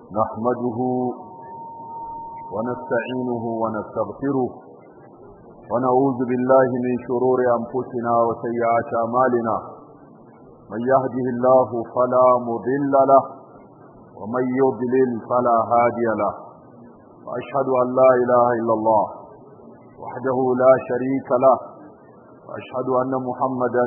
نحمده ونستعينه ونستغفره ونعوذ بالله من شرور أنفسنا وسيئات أعمالنا من يهده الله فلا مضل له ومن يضلل فلا هادي له وأشهد أن لا إله إلا الله وحده لا شريك له وأشهد أن محمدا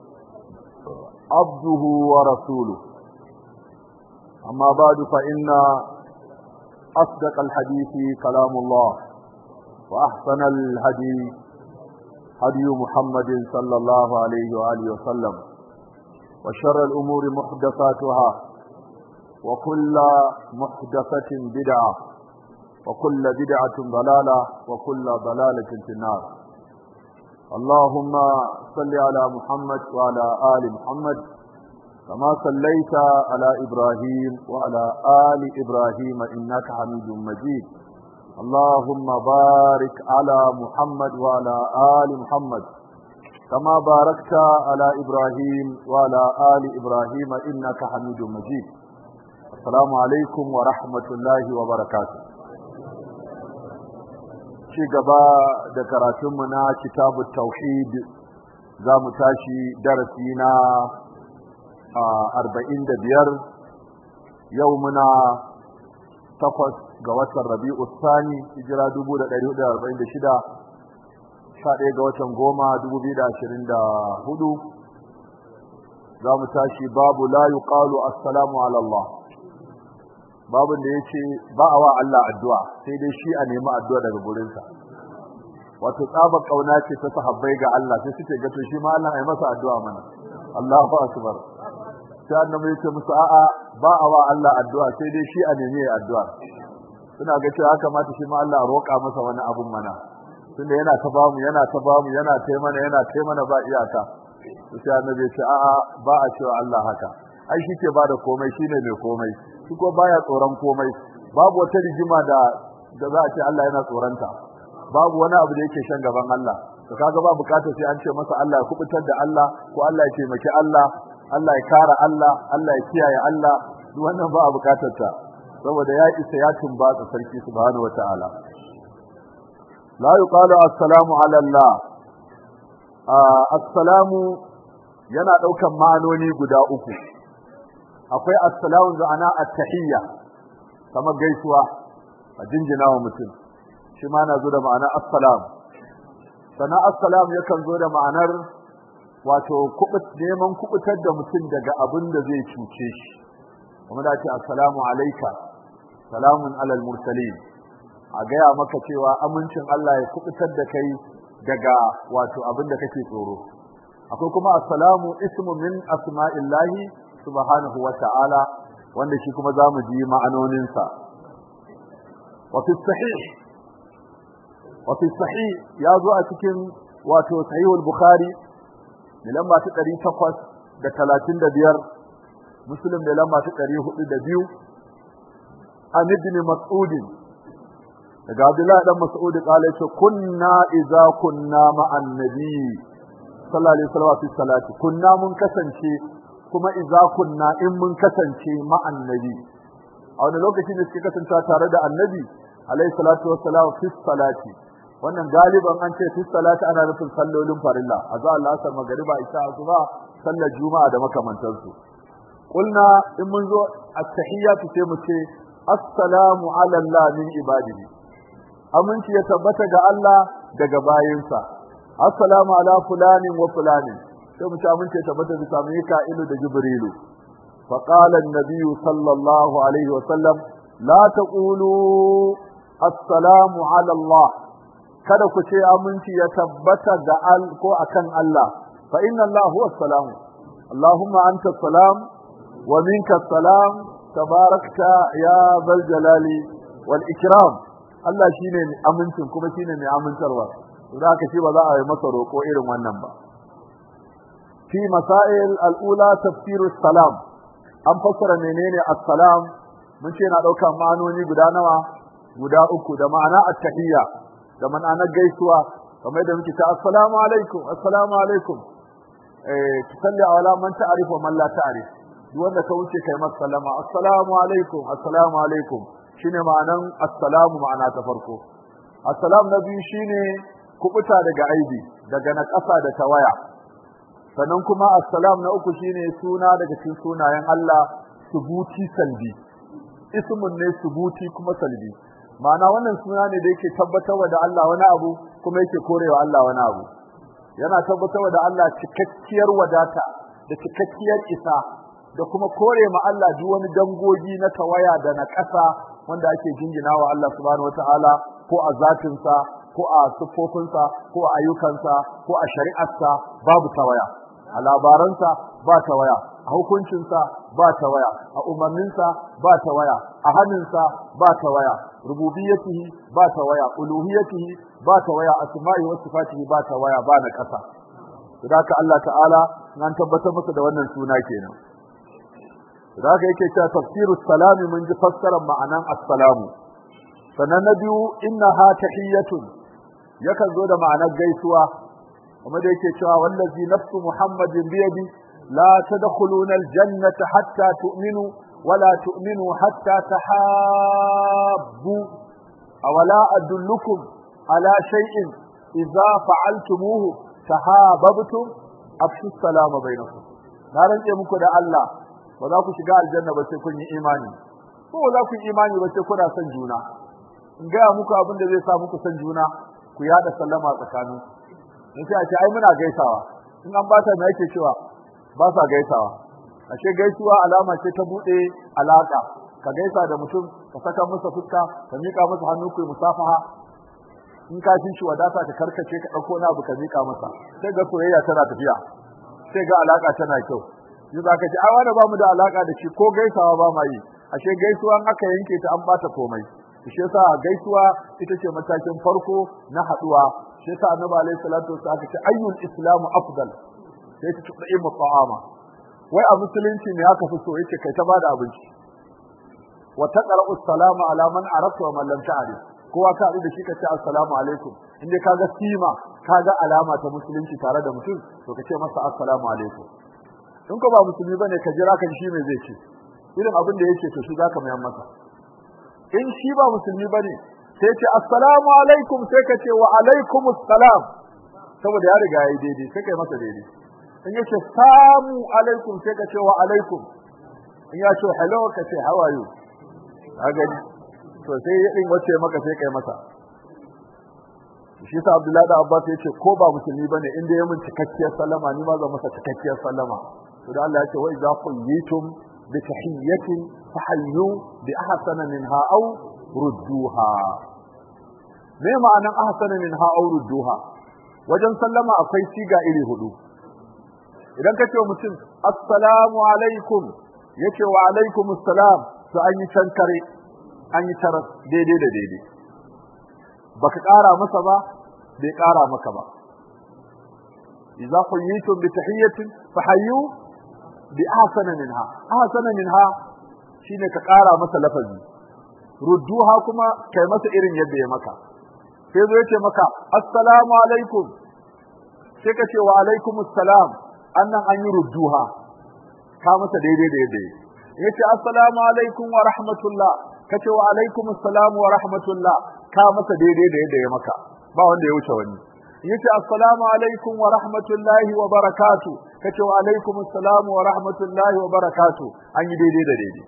عبده ورسوله أما بعد فإن أصدق الحديث كلام الله وأحسن الهدي هدي محمد صلى الله عليه وآله وسلم وشر الأمور محدثاتها وكل محدثة بدعة وكل بدعة ضلالة وكل ضلالة في النار اللهم صل على محمد وعلى آل محمد كما صليت على إبراهيم وعلى آل إبراهيم إنك حميد مجيد اللهم بارك على محمد وعلى آل محمد كما باركت على إبراهيم وعلى آل إبراهيم إنك حميد مجيد السلام عليكم ورحمة الله وبركاته ci gaba da karatunmu na kitabu tauhid za mu tashi darasi na arba'in da biyar yau muna takwas ga watan rabi'u sani hijira dubu da ɗari hudu arba'in da shida sha ɗaya ga watan goma dubu biyu da ashirin da hudu za mu tashi babu la yuqalu assalamu ala Allah babin da ya ce ba a wa Allah addu'a sai dai shi a nemi addu'a daga gurinsa wato tsabar kauna ce ta sahabbai ga Allah sai suke ga to shi ma Allah ya masa addu'a mana Allahu akbar sai annabi ya ce musu a'a ba a wa Allah addu'a sai dai shi a nemi addu'a suna ga cewa haka mata shi ma Allah roƙa masa wani abun mana tunda yana ta bamu yana ta bamu yana ta mana yana ta mana ba iyaka sai annabi ya ce a'a ba a cewa Allah haka ai shi ke bada komai shine mai komai shi ko baya tsoron komai babu wata rigima da da za a ce Allah yana tsoronta babu wani abu da yake shan gaban Allah to kaga ba bukatar sai an ce masa Allah ya kubutar da Allah ko Allah ya taimaki Allah Allah ya kara Allah Allah ya kiyaye Allah duk wannan ba a bukatar ta saboda ya isa ya tumbatsa sarki subhanahu wataala la yuqalu assalamu ala Allah assalamu yana daukan ma'anoni guda uku akwai assalamu da ana attahiyya kamar gaisuwa a jinjina wa mutum shi ma na zo da ma'ana assalam sannan assalam yakan zo da ma'anar wato neman kubutar da mutum daga abin da zai cuce shi kuma da ce assalamu alaika salamun alal mursalin a gaya maka cewa amincin Allah ya kubutar da kai daga wato abin da kake tsoro akwai kuma assalamu ismu min asma'illahi subhanahu wa ta'ala wanda shi kuma za mu ji ma'anoninsa wa fi sahih wa fi sahih ya zo a cikin wato sahihul bukhari da lamba ta 835 muslim da lamba ta 402 an ibn mas'ud daga abdullahi dan mas'ud kala yace kunna idza kunna ma'an nabi sallallahu alaihi wasallam fi salati kunna mun kasance kuma idza kunna in mun kasance ma'an nabi a wani lokaci ne suke kasance tare da annabi alaihi salatu wassalam fi salati wannan galiban an ce fi salati ana nufin sallolin farilla azza Allah sa magriba isha asuba sallar juma'a da makamantansu kulna in mun zo at-tahiyyatu sai mu ce assalamu ala Allah min ibadihi aminci ya tabbata ga Allah daga bayinsa assalamu ala fulanin wa fulanin sai mu ci aminci ya tabbata bisa Mika'ilu da Jibrilu fa qala an-nabiy sallallahu alaihi wa sallam la taqulu assalamu ala Allah kada ku ce aminci ya tabbata ga al ko akan Allah fa inna Allah huwa salam Allahumma anta salam wa minka salam tabarakta ya zal jalali wal ikram Allah shine amincin kuma shine mai amintarwa da haka shi ba za a yi masa roko irin wannan ba fi masail al-ula tafsir salam an fassara menene assalam mun ce na dauka ma'anoni guda nawa guda uku da ma'ana at-tahiyya da ma'ana gaisuwa kamar da muke ta assalamu alaikum assalamu alaikum eh tusalli ala man ta'rif wa man la ta'rif duk wanda ka wuce kai masa sallama assalamu alaikum assalamu alaikum shine ma'anan assalamu ma'ana ta farko assalam na biyu shine kubuta daga aibi daga na ƙasa da tawaya sannan kuma assalam na uku shine suna daga cikin sunayen Allah subuti salbi ismun ne subuti kuma salbi ma'ana wannan suna ne da yake tabbatarwa da Allah wani abu kuma yake korewa Allah wani abu yana tabbatarwa da Allah cikakkiyar wadata da cikakkiyar isa da kuma kore ma Allah duk wani dangogi na tawaya da na ƙasa wanda ake jingina wa Allah subhanahu wataala ko a zatinsa ko a siffofinsa ko a ayyukansa ko a shari'arsa babu tawaya a labaransa ba tawaya a hukuncinsa ba tawaya a umarninsa ba tawaya a hannunsa ba tawaya rububiyatihi ba tawaya uluhiyatihi ba tawaya asma'i wa sifatihi ba tawaya ba na ƙasa haka Allah ta'ala nan tabbatar masa da wannan suna kenan da haka yake cewa tafsiru salami mun ji fassarar ma'anan assalamu sannan na biyu innaha tahiyyatun yakan zo da ma'anar gaisuwa kuma da yake cewa wallazi nafsu muhammadin biyadi la tadkhuluna aljannata hatta tu'minu wala tu'minu hatta tahabbu awala adullukum ala shay'in idza fa'altumuhu tahabbtum afshu salama bainakum na rantse muku da Allah ba za ku shiga aljanna ba sai kun yi imani ko ba za ku yi imani ba sai kuna son juna in gaya muku abin da zai sa muku son juna ku yada sallama tsakanin in sai a ce ai muna gaisawa in an bata me yake cewa ba sa gaisawa ashe gaisuwa alama ce ta bude alaka ka gaisa da mutum ka saka masa fuska ka mika masa hannu ku musafaha in ka shi wadata ka karkace ka dauko na abu ka mika masa sai ga soyayya tana tafiya sai ga alaka tana kyau yi za ka ji ai wanda ba mu da alaka da shi ko gaisawa ba ma yi ashe gaisuwa aka yanke ta an bata komai shi yasa gaisuwa ita ce matakin farko na haduwa shi yasa annabi alaihi salatu wasallam aka ce ayyul islamu afdal sai ta tuɗa imu ta'ama wai a musulunci ne aka fi so yake kai ta bada abinci wa taqra'u salama ala man arafta wa man lam ta'rif kowa ka da shi ka ce assalamu alaikum inda kaga sima kaga alama ta musulunci tare da mutum to ka ce masa assalamu alaikum in ko ba musulmi bane ka jira kan shi me zai ce irin abin da yake to shi zaka mayan masa in shi ba musulmi bane sai ce assalamu alaikum sai ka ce wa alaikumus salam saboda ya riga yayi daidai sai kai masa daidai in yace samu alaikum sai ka ce wa alaikum in ya ce hello ka ce how are you kaga to sai ya din wace maka sai kai masa shi sa Abdullahi da Abbas ya ce ko ba musulmi bane inda ya mun cikakkiyar sallama ni ma zan masa cikakkiyar sallama to da Allah ya ce wa idza quyitum bi tahiyyatin fahayyu bi ahsana minha aw rudduha me ma'anan ahsana minha aw rudduha wajen sallama akwai siga iri hudu idan ka ce wa mutum assalamu alaikum yace wa alaikum assalam to an yi tankare an yi taras daidai da daidai baka ƙara masa ba bai ƙara maka ba idza quyitum bi tahiyyatin fahayyu bi ahsana minha ahsana minha shine ka ƙara masa lafazi rudduha kuma kai masa irin yadda ya maka sai zo yace maka assalamu alaikum sai ka ce wa alaikum assalam annan an yi rudduha ka masa daidai da yadda yace assalamu alaikum wa rahmatullah kace wa alaikum assalam wa rahmatullah ka masa daidai da yadda ya maka ba wanda ya wuce wani yace assalamu alaikum wa rahmatullahi wa barakatuh kace wa alaikum assalam wa rahmatullahi wa barakatuh an yi daidai da daidai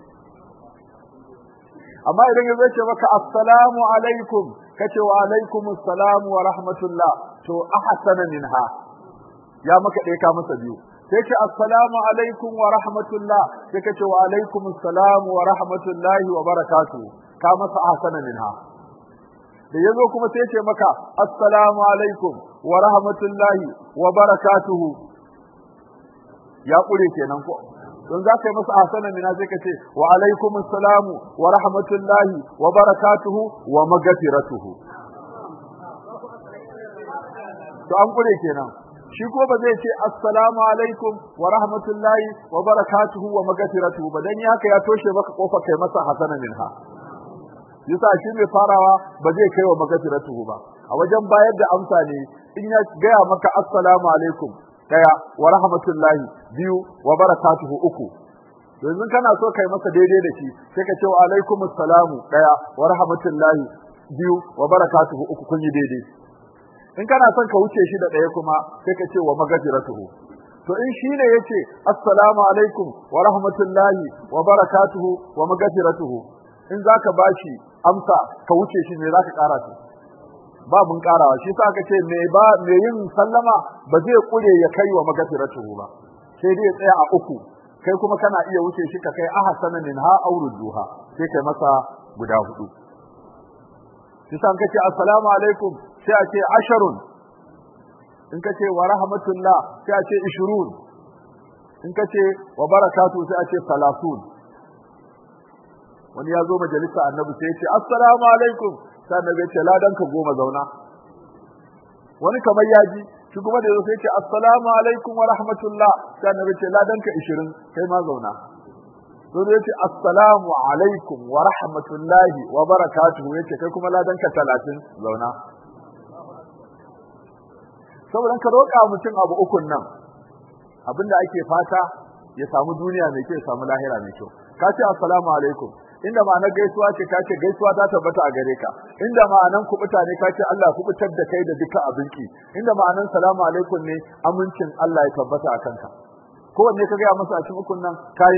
amma idan ya ce maka assalamu alaikum kace wa alaikum assalam wa rahmatullah to ahsana minha ya maka dai ka masa biyu sai ce assalamu alaikum wa rahmatullah sai kace wa alaikum assalam wa rahmatullahi wa barakatuh ka masa ahsana minha da yazo kuma sai ce maka assalamu alaikum wa rahmatullahi wa barakatuhu ya kure kenan ko don za ka yi masa ahsana mina sai ka ce wa alaikum assalamu wa rahmatullahi wa barakatuhu wa magfiratuhu to an kure kenan shi ko ba zai ce assalamu alaikum wa rahmatullahi wa barakatuhu wa magfiratuhu ba dan haka ya toshe maka kofar kai masa hasana minha yasa shi mai farawa ba zai kai wa magfiratuhu ba a wajen bayar da amsa ne in ya gaya maka assalamu alaikum daya wa rahmatullahi biyu wa barakatuhu uku yanzu kana so kai masa daidai da shi sai ka ce wa alaikumus salamu daya wa rahmatullahi biyu wa barakatuhu uku kun yi daidai in kana son ka wuce shi da daya kuma sai ka ce wa magfiratuhu to in shi ne yace assalamu alaikum wa rahmatullahi wa barakatuhu wa magfiratuhu in zaka bashi amsa ka wuce shi ne zaka kara shi ba mun karawa shi sa aka ce me ba me yin sallama ba zai kure ya kai wa magfiratuhu ba sai dai ya tsaya a uku kai kuma kana iya wuce shi ka kai ahsana minha aw rudduha sai kai masa guda hudu shi sa kace assalamu alaikum sai a ce asharun in kace wa rahmatullah sai a ce ishirun in kace wa barakatu sai a ce salasun wani ya zo majalisa annabi sai ya ce assalamu alaikum sai annabi ya ce ladan ka goma zauna wani kamar ya ji shi kuma da yazo sai ce assalamu alaikum wa rahmatullah sai annabi ce ladan ka 20 kai ma zauna sai ya ce assalamu alaikum wa rahmatullahi wa barakatuhu yace kai kuma ladan ka 30 zauna saboda ka roƙa mutum abu ukun nan abinda ake fata ya samu duniya mai kyau ya samu lahira mai kyau ka ce assalamu alaikum inda ma'anar gaisuwa ce ka ce gaisuwa ta tabbata a gare ka inda ma'anar kubuta ne ka ce Allah kubutar da kai da duka abinki inda ma'anar salamu alaikum ne amincin Allah ya tabbata a kanka kowanne ka gaya masa a cikin ukun nan kayi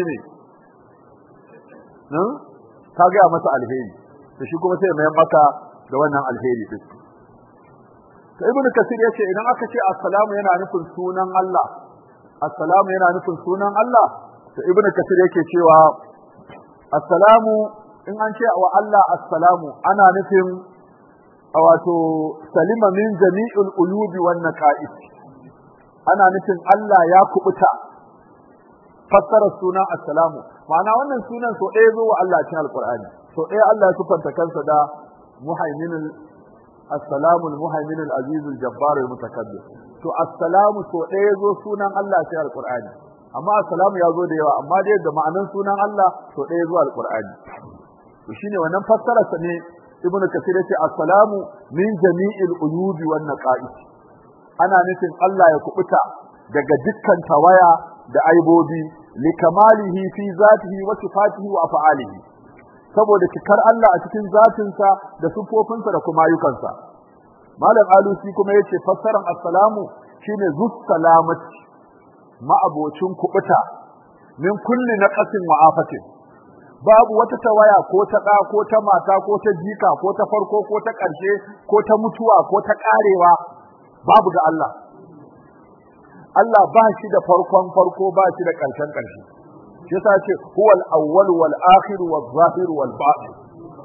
ne ka gaya masa alheri to shi kuma sai mai maka da wannan alheri din to ibnu kasir yace idan aka ce assalamu yana nufin sunan Allah assalamu yana nufin sunan Allah to ibnu kasir yake cewa assalamu in an ce wa Allah assalamu ana nufin wato salima min jami'ul uyubi wan naqais ana nufin Allah ya kubuta fassara sunan assalamu ma'ana wannan sunan so ɗaya zo wa Allah cikin alqur'ani so ɗaya Allah ya sufanta kansa da muhaiminul assalamu almuhaiminul azizul jabbar almutakabbir to assalamu so ɗaya zo sunan Allah cikin alqur'ani amma assalamu ya zo da yawa amma dai da ma'anan sunan Allah so ɗaya zuwa alqur'ani to shine wannan fassarar sa ne ibnu kasir yace assalamu min jami'il uyubi wan naqais ana nufin Allah ya kubuta daga dukkan tawaya da aibobi likamalihi fi zatihi wa sifatihi wa af'alihi saboda cikar Allah a cikin zatinsa da sifofinsa da kuma ayyukansa malam alusi kuma yace fassaran assalamu shine zus salamati ma'abocin kubuta min kulli naqasin wa afatin babu wata tawaya ko ta da ko ta mata ko ta jika ko ta farko ko ta ƙarshe ko ta mutuwa ko ta ƙarewa babu ga Allah Allah ba shi da farkon farko ba shi da ƙarshen ƙarshe shi yasa ce huwal awwal wal akhir wal zahir wal batin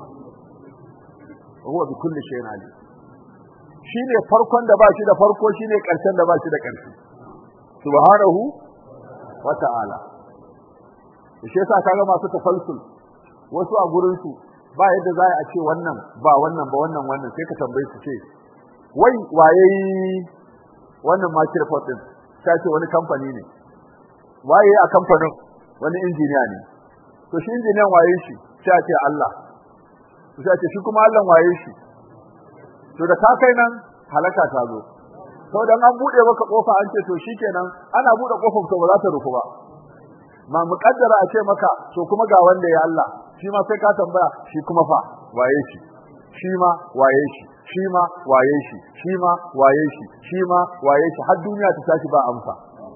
huwa bi kulli shay'in alim shine farkon da ba shi da farko shine ƙarshen da ba shi da ƙarshe subhanahu wa ta'ala shi yasa kaga masu tafalsul wasu a gurin su ba yadda za a ce wannan ba wannan ba wannan wannan sai ka tambaye su ce wai waye wannan microphone din ta ce wani kamfani ne waye a kamfanin wani injiniya ne to shi injiniyan waye shi sai ce Allah sai ce shi kuma Allah waye shi to da ka kai nan halaka ta zo to dan an bude maka kofa an ce to shikenan ana bude kofar to ba za ta rufu ba ma muƙaddara a ce maka to kuma ga wanda ya Allah shi ma sai ka tambaya shi kuma fa waye shi shi ma waye shi shi ma waye shi shi ma waye shi shi ma waye shi har duniya ta tashi ba amsa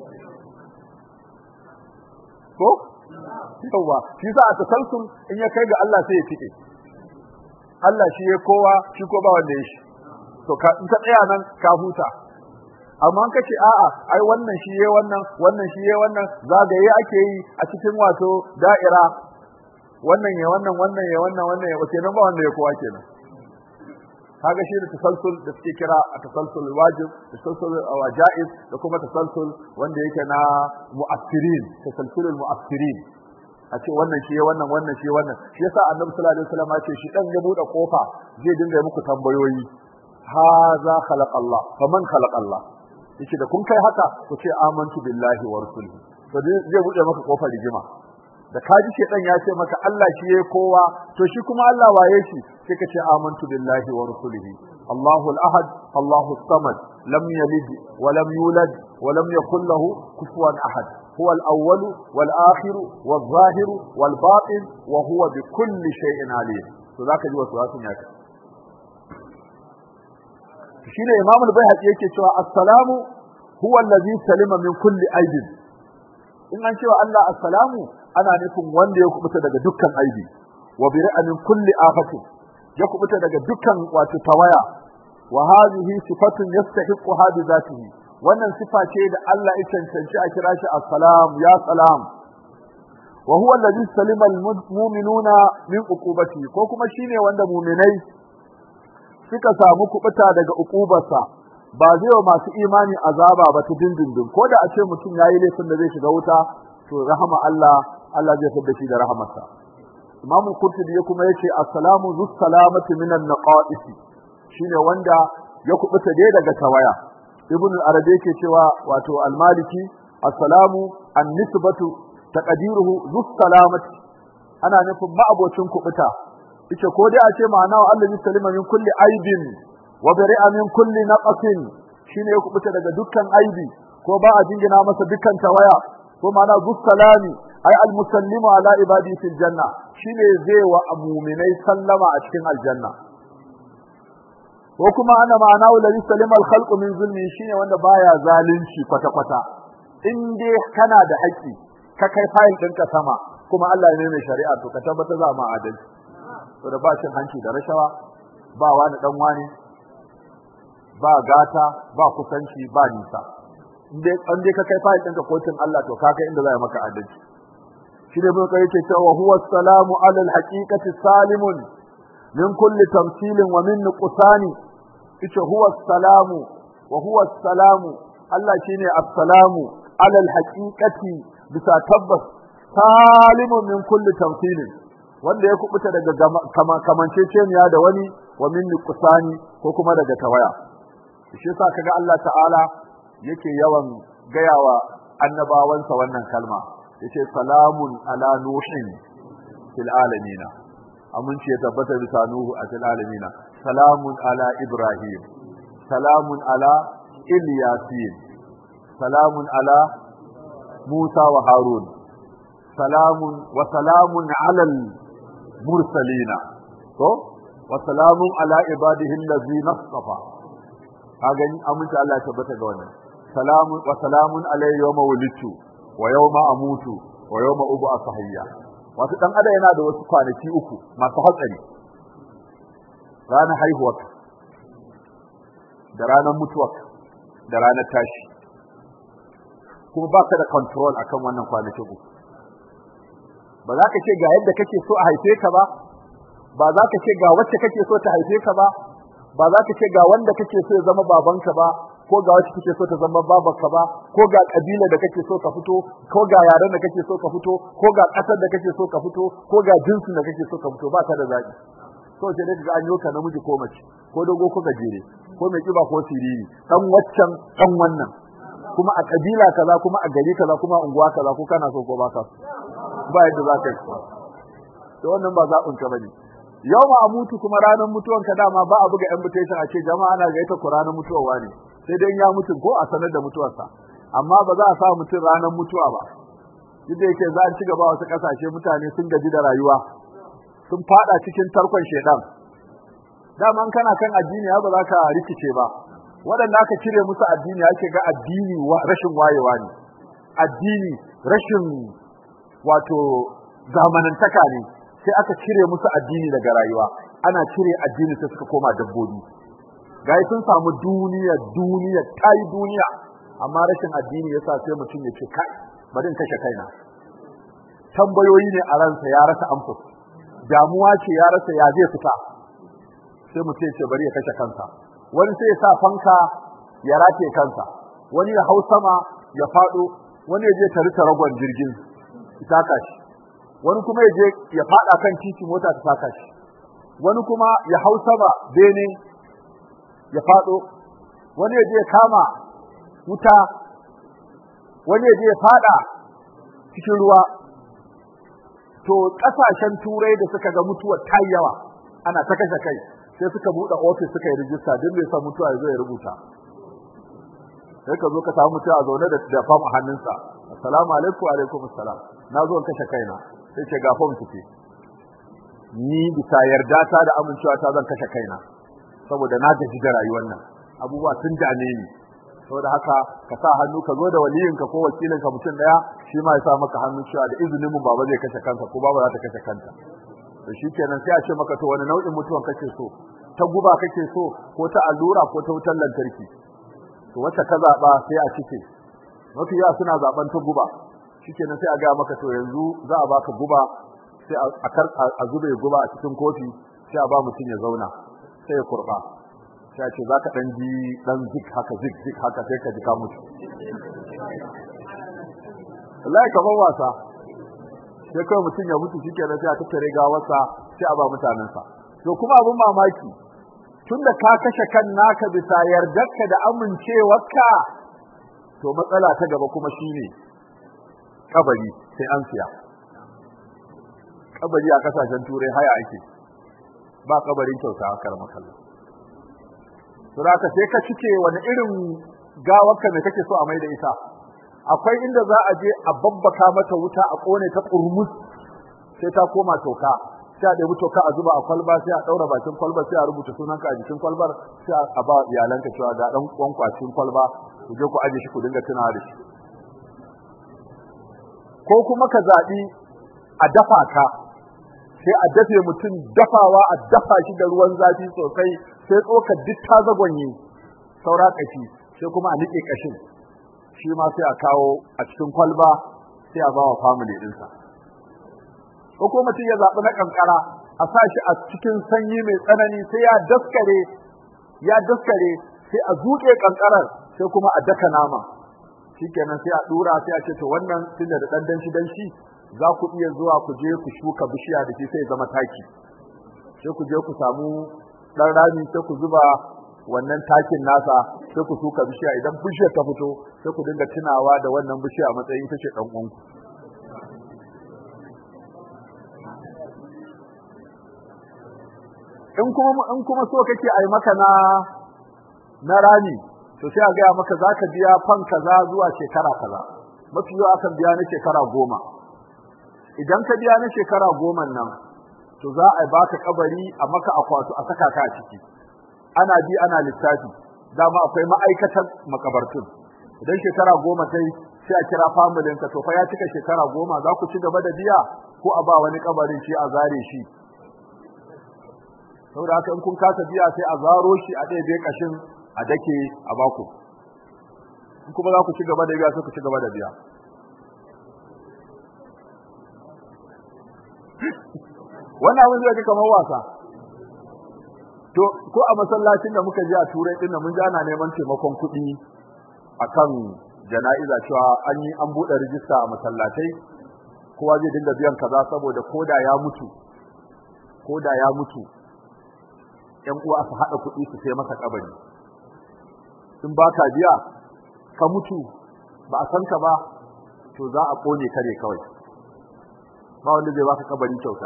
ko yawa shi sa a tasalsul in ya kai ga Allah sai ya tike Allah shi ya kowa shi ko ba wanda ya shi to ka in ka tsaya nan ka huta amma ka ce a'a ai wannan shi yayi wannan wannan shi yayi wannan zagaye ake yi a cikin wato da'ira wannan ya wannan wannan ya wannan wannan ya wace nan ba wanda ya kowa kenan kaga shi da tasalsul da suke kira a tasalsul wajib tasalsul wajaiz da kuma tasalsul wanda yake na mu'assirin tasalsulul mu'assirin a ce wannan shi wannan wannan shi wannan shi yasa annabi sallallahu alaihi wasallam ya ce shi dan ya bude kofa zai dinga muku tambayoyi haza khalaqa Allah faman khalaqa Allah yace da kun kai haka ku ce amantu billahi wa rasulihi to zai bude maka kofar rigima da kaji shedan ya ce maka Allah shi yayi kowa to shi kuma Allah waye shi sai ka ce amantu billahi wa rasulihi Allahu al-ahad Allahu as-samad lam yalid wa lam yulad wa lam yakul lahu kufuwan ahad هو الأول والآخر والظاهر والباطن وهو بكل شيء عليم فذاك جوا سورة ياك shine Imam al-Baihaqi yake cewa assalamu huwa allazi salima min kulli aibin in an cewa Allah assalamu ana nufin wanda ya kubuta daga dukkan aibi wa biri'a min kulli afatin ya kubuta daga dukkan wato tawaya wa hadhihi sifatun yastahiqu bi zatihi wannan sifa ce da Allah ya cancanci a kira shi assalam ya salam wa huwa alladhi salima almu'minuna min uqubati ko kuma shine wanda mu'minai suka samu kubuta daga uqubarsa ba zai wa masu imani azaba ba ta dindindin ko da a ce mutum yayi laifin da zai shiga wuta to rahama Allah Allah zai fidda shi da rahamarsa Imam Qurtubi kuma yace assalamu zus salamati minan naqais shine wanda ya kubuta dai daga tawaya ibn al-arabi yake cewa wato al-maliki assalamu an-nisbatu taqdiruhu zus salamati ana nufin ma'abocin kubuta yace ko dai a ce ma'ana wa Allah salima min kulli aibin wa bari'a min kulli naqasin shine ya kubuta daga dukkan aibi ko ba a jingina masa dukkan tawaya ko ma'ana zus salami ay al-musallimu ala ibadi fil janna shine zai wa mu'minai sallama a cikin aljanna ko kuma ana ma'ana wallahi salima al-khalq min zulmi shine wanda baya zalunci kwata kwata in dai kana da haƙi ka kai fayil ɗinka sama kuma Allah ne mai shari'a to ka tabbata za mu adalci to da ba cin hanci da rashawa ba wani dan wani ba gata ba kusanci ba nisa in dai an dai ka kai fayil ɗinka kotun Allah to ka kai inda za maka adalci shi ne mun kai cewa huwa salamu ala al-haqiqati salimun min kulli tamthilin wa min nuqsani ita huwa salamu wa huwa salamu Allah shine assalamu ala alhaqiqati bisa tabbas salimun min kulli tamthilin wanda ya kubuta daga kamanceceniya da wani wa min nuqsani ko kuma daga tawaya shi yasa kaga Allah ta'ala yake yawan gayawa annabawansa wannan kalma yace salamun ala nuhin fil alamina aminci ya tabbata bisa Nuhu a cikin alamina salamun ala Ibrahim salamun ala Ilyasin salamun ala Musa wa Harun salamun wa salamun ala mursalina to wa salamun ala ibadihi allazina istafa kaga aminci Allah ya tabbata ga wannan salamun wa salamun alayhi yawma wulidtu wa yawma amutu wa yawma ub'athu hayya wato dan adam yana da wasu kwanaki uku masu hatsari ranar haihuwar da ranar mutuwar da ranar tashi kuma ba ka da control akan wannan kwanakin uku ba za ka ce ga yadda kake so a haife ka ba ba za ka ce ga wacce kake so ta haife ka ba ba za ka ce ga wanda kake so ya zama babanka ba ko ga wacce kake so ta zama babarka ba ko ga kabila da kake so ka fito ko ga yaren da kake so ka fito ko ga kasar da kake so ka fito ko ga jinsin da kake so ka fito ba ta da zaki so sai dai ga an yoka namiji ko mace ko dogo ko gajere ko mai kiba ko siriri dan waccan dan wannan kuma a kabila kaza kuma a gari kaza kuma a unguwa kaza ko kana so ko ba ka so ba yadda za ka yi to wannan ba zaɓin ka bane yau ma a mutu kuma ranar mutuwanka dama ba a buga invitation a ce jama'a ana gaita ku ranar mutuwa ne sai dai ya mutu ko a sanar da mutuwarsa amma ba za a sa mutum ranar mutuwa ba duk da yake za a ci gaba wasu kasashe mutane sun gaji da rayuwa sun fada cikin tarkon shedan daman kana kan addini ba za ka rikice ba waɗanda aka cire musu addini ake ga addini rashin wayewa ne addini rashin wato zamanantaka ne sai aka cire musu addini daga rayuwa ana cire addini sai suka koma dabbobi gai sun samu duniya duniya tai duniya amma rashin addini yasa sai mutum ya ce kai bari in kashe kaina tambayoyi ne a ransa ya rasa amsa damuwa ce ya rasa ya zai fita sai mutum ya ce bari ya kashe kansa wani sai ya sa fanka ya rataye kansa wani ya hau sama ya fado wani ya je tare ragon jirgin ita shi wani kuma ya je ya fada kan titi mota ta saka shi wani kuma ya hau sama bene ya fado wani ya je ya kama wuta wani ya je ya fada cikin ruwa to kasashen turai da suka ga mutuwar ta yawa ana ta kashe kai sai suka buɗe ofis suka yi rijista duk mai son mutuwa ya zo ya rubuta sai ka zo ka samu mutuwa zaune da fam a hannunsa assalamu alaikum wa alaikum assalam na zo in kashe kaina sai ce gafon ki ni bisa yarda ta da amincewa ta zan kashe kaina saboda na gaji da rayuwar nan abubuwa sun dame ni saboda haka ka sa hannu ka zo da waliyinka ko wakilinka mutum daya shi ma ya sa maka hannu cewa da izinin mu baba zai kashe kansa ko baba za ta kashe kanta to shikenan sai a ce maka to wani nau'in mutuwan kake so ta guba kake so ko ta allura ko ta wutar lantarki to wacce ka zaba sai a cike mafi yawa suna zaben ta guba shikenan sai a ga maka to yanzu za a baka guba sai a kar a zube guba a cikin kofi sai a ba mutum ya zauna sai ya kurba sai a ce za ka dan ji dan zik haka zik zik haka sai ka ji ka mutu wallahi kamar wasa sai kawai mutum ya mutu shikenan sai a tattare gawarsa sai a ba mutanensa to kuma abin mamaki tunda ka kashe kan naka bisa yardarka da amincewarka to matsala ta gaba kuma shine kabari sai an siya kabari a kasashen turai haya ake ba kabarin kyauta a karama kallon suraka sai ka cike wani irin gawarka me kake so a mai da ita akwai inda za a je a babbaka mata wuta a kone ta kurmus sai ta koma toka sai a ɗebi toka a zuba a kwalba sai a ɗaura bakin kwalba sai a rubuta sunanka a jikin kwalbar sai a ba iyalanka cewa ga ɗan kwankwacin kwalba ku je ku aje shi ku dinga tunawa da shi ko kuma ka zaɓi a dafa ka sai a dafe mutum dafawa a dafa shi da ruwan zafi sosai sai tsokar duk ta zagonye saura kashi sai kuma a niƙe kashin shi ma sai a kawo a cikin kwalba sai a ba wa family ɗinsa ko kuma mutum ya zaɓi na ƙanƙara a sa shi a cikin sanyi mai tsanani sai ya daskare ya daskare sai a zuƙe ƙanƙarar sai kuma a daka nama shikenan sai a dura sai a ce to wannan tunda da dan danshi danshi za ku iya zuwa ku je ku shuka bishiya da shi sai zama taki sai ku je ku samu dan rami sai ku zuba wannan takin nasa sai ku shuka bishiya idan bishiyar ta fito sai ku dinga tunawa da wannan bishiya a matsayin tace dan uwanku in kuma in kuma so kake ai maka na na rami to sai a gaya maka za ka biya fan kaza zuwa shekara kaza mafi yawa akan biya na shekara goma idan ka biya na shekara goma nan to za a baka kabari a maka akwatu a saka ka a ciki ana bi ana lissafi dama akwai ma'aikatan makabartun idan shekara goma sai sai a kira familin ka to fa ya cika shekara goma za ku ci gaba da biya ko a ba wani kabarin shi a zare shi saboda haka in kun kasa biya sai a zaro shi a ɗaya kashin a dake a baku kuma za ku ci gaba da biya sai ku ci gaba da biya wannan abin zai kamar wasa to ko a masallacin da muka je a turai din mun ji ana neman taimakon kuɗi akan jana'iza cewa an yi an buɗe rijista a masallatai kowa zai dinga biyan kaza saboda koda ya mutu koda ya mutu ƴan uwa su haɗa kuɗi su sai masa kabari in ba ka biya ka mutu ba a san ka ba to za a kone kare kawai ba wanda zai baka kabari kyauta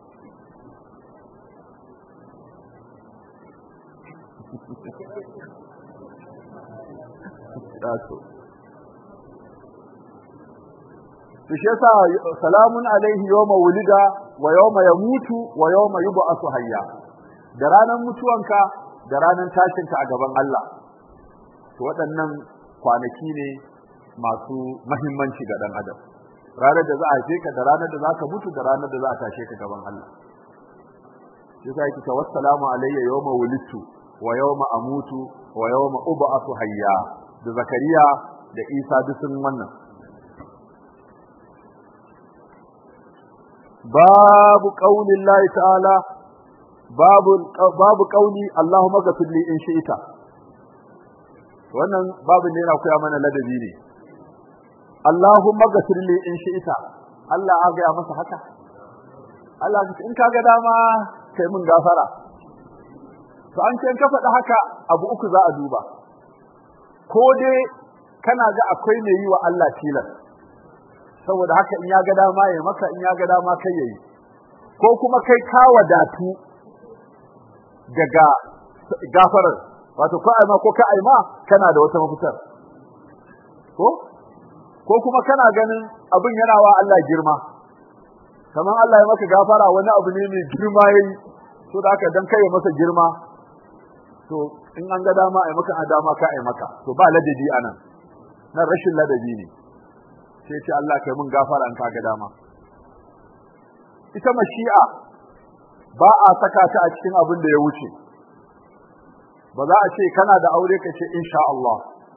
shi yasa salamun alaihi yawma wulida wa yawma yamutu wa yawma yub'athu hayya da ranar mutuwanka da ranar tashinka a gaban Allah to waɗannan kwanaki ne masu mahimmanci ga ɗan adam ranar da za a haife ka da ranar da za ka mutu da ranar da za a tashe ka gaban Allah shi yasa yake cewa wassalamu alayya yawma wulidtu wa yawma amutu wa yawma ub'athu hayya da zakariya da isa duk sun wannan babu qaulillahi ta'ala babu babu qauli allahumma ghfir li in shi'ta wannan babu ne yana koya mana ladabi ne Allahumma ghfir li in shi'ta Allah ya ga masa haka Allah in ka ga dama kai mun gafara to an ce ka faɗi haka abu uku za a duba ko dai kana ga akwai mai yi wa Allah tilas saboda haka in ya ga dama ya maka in ya ga dama kai yayi ko kuma kai ka wadatu daga gafarar wato ko aima ko ka aima kana da wata mafitar ko ko kuma kana ganin abin yana wa Allah girma kamar Allah ya maka gafara wani abu ne mai girma yayi to da haka dan kai masa girma to in an ga dama ai maka a dama ka ai maka to ba ladabi anan nan rashin ladabi ne sai ce Allah kai mun gafara in ka ga dama ita mashi'a ba a saka ta a cikin abin da ya wuce ba za a ce kana da aure ka ce insha Allah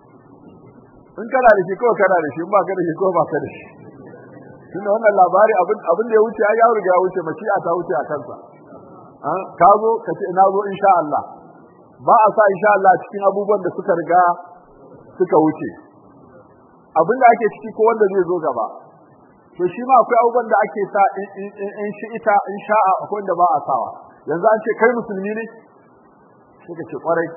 in kana da shi ko kana da shi in ba ka da shi ko ba ka da shi tunda wannan labari abin abin da ya wuce ya riga ya wuce mashi'a ta wuce a kansa ka zo ka ce ina zo insha Allah ba a sa insha Allah cikin abubuwan da suka riga suka wuce abin da ake ciki ko wanda zai zo gaba to shi ma akwai abubuwan da ake sa in shi ita in sha'a akwai wanda ba a sawa yanzu an ce kai musulmi ne sai ka ce kwarai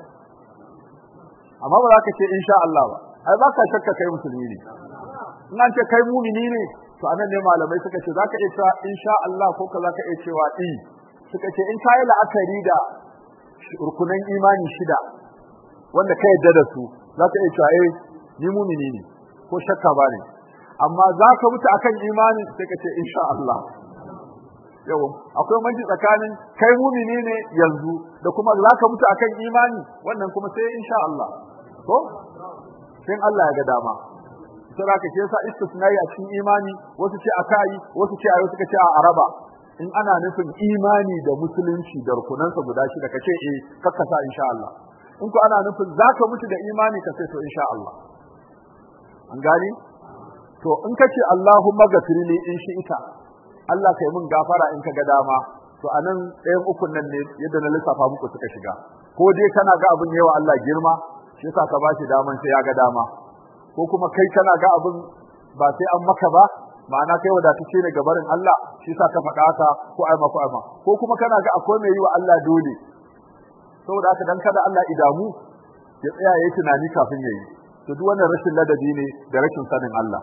amma ba za ka ce insha Allah ba ai ba ka shakka kai musulmi ne in an ce kai mumini ne to anan ne malamai suka ce za ka iya cewa insha Allah ko ka za ka iya cewa i suka ce in ka yi la'akari da rukunan imani shida wanda ka yadda da su za ka iya cewa eh ni mumini ne ko shakka ba ne amma za ka mutu akan imani sai ka ce insha Allah yau akwai manji tsakanin kai mumini ne yanzu da kuma za ka mutu akan imani wannan kuma sai insha Allah ko sai Allah ya ga dama sai ka ce sa istisnai a cikin imani wasu ce akai wasu ce ayo suka ce a araba in ana nufin imani da musulunci da rukunansa guda shida ka ce eh kakka sa insha Allah in ko ana nufin za ka mutu da imani ka sai to insha Allah an gani to in ka ce Allahumma gafirli in shi ita Allah kai mun gafara in ka ga dama to anan ɗayan ukun nan ne yadda na lissafa muku suka shiga ko dai kana ga abin yawa Allah girma shi yasa ka bashi daman sai ya ga dama ko kuma kai kana ga abin ba sai an maka ba ma'ana kai wadatacce ne ga barin Allah shi yasa ka faɗa haka ko ai mako ai ko kuma kana ga akwai mai yi wa Allah dole saboda haka dan kada Allah idamu ya tsaya yayi tunani kafin yayi to duk wannan rashin ladabi ne da rashin sanin Allah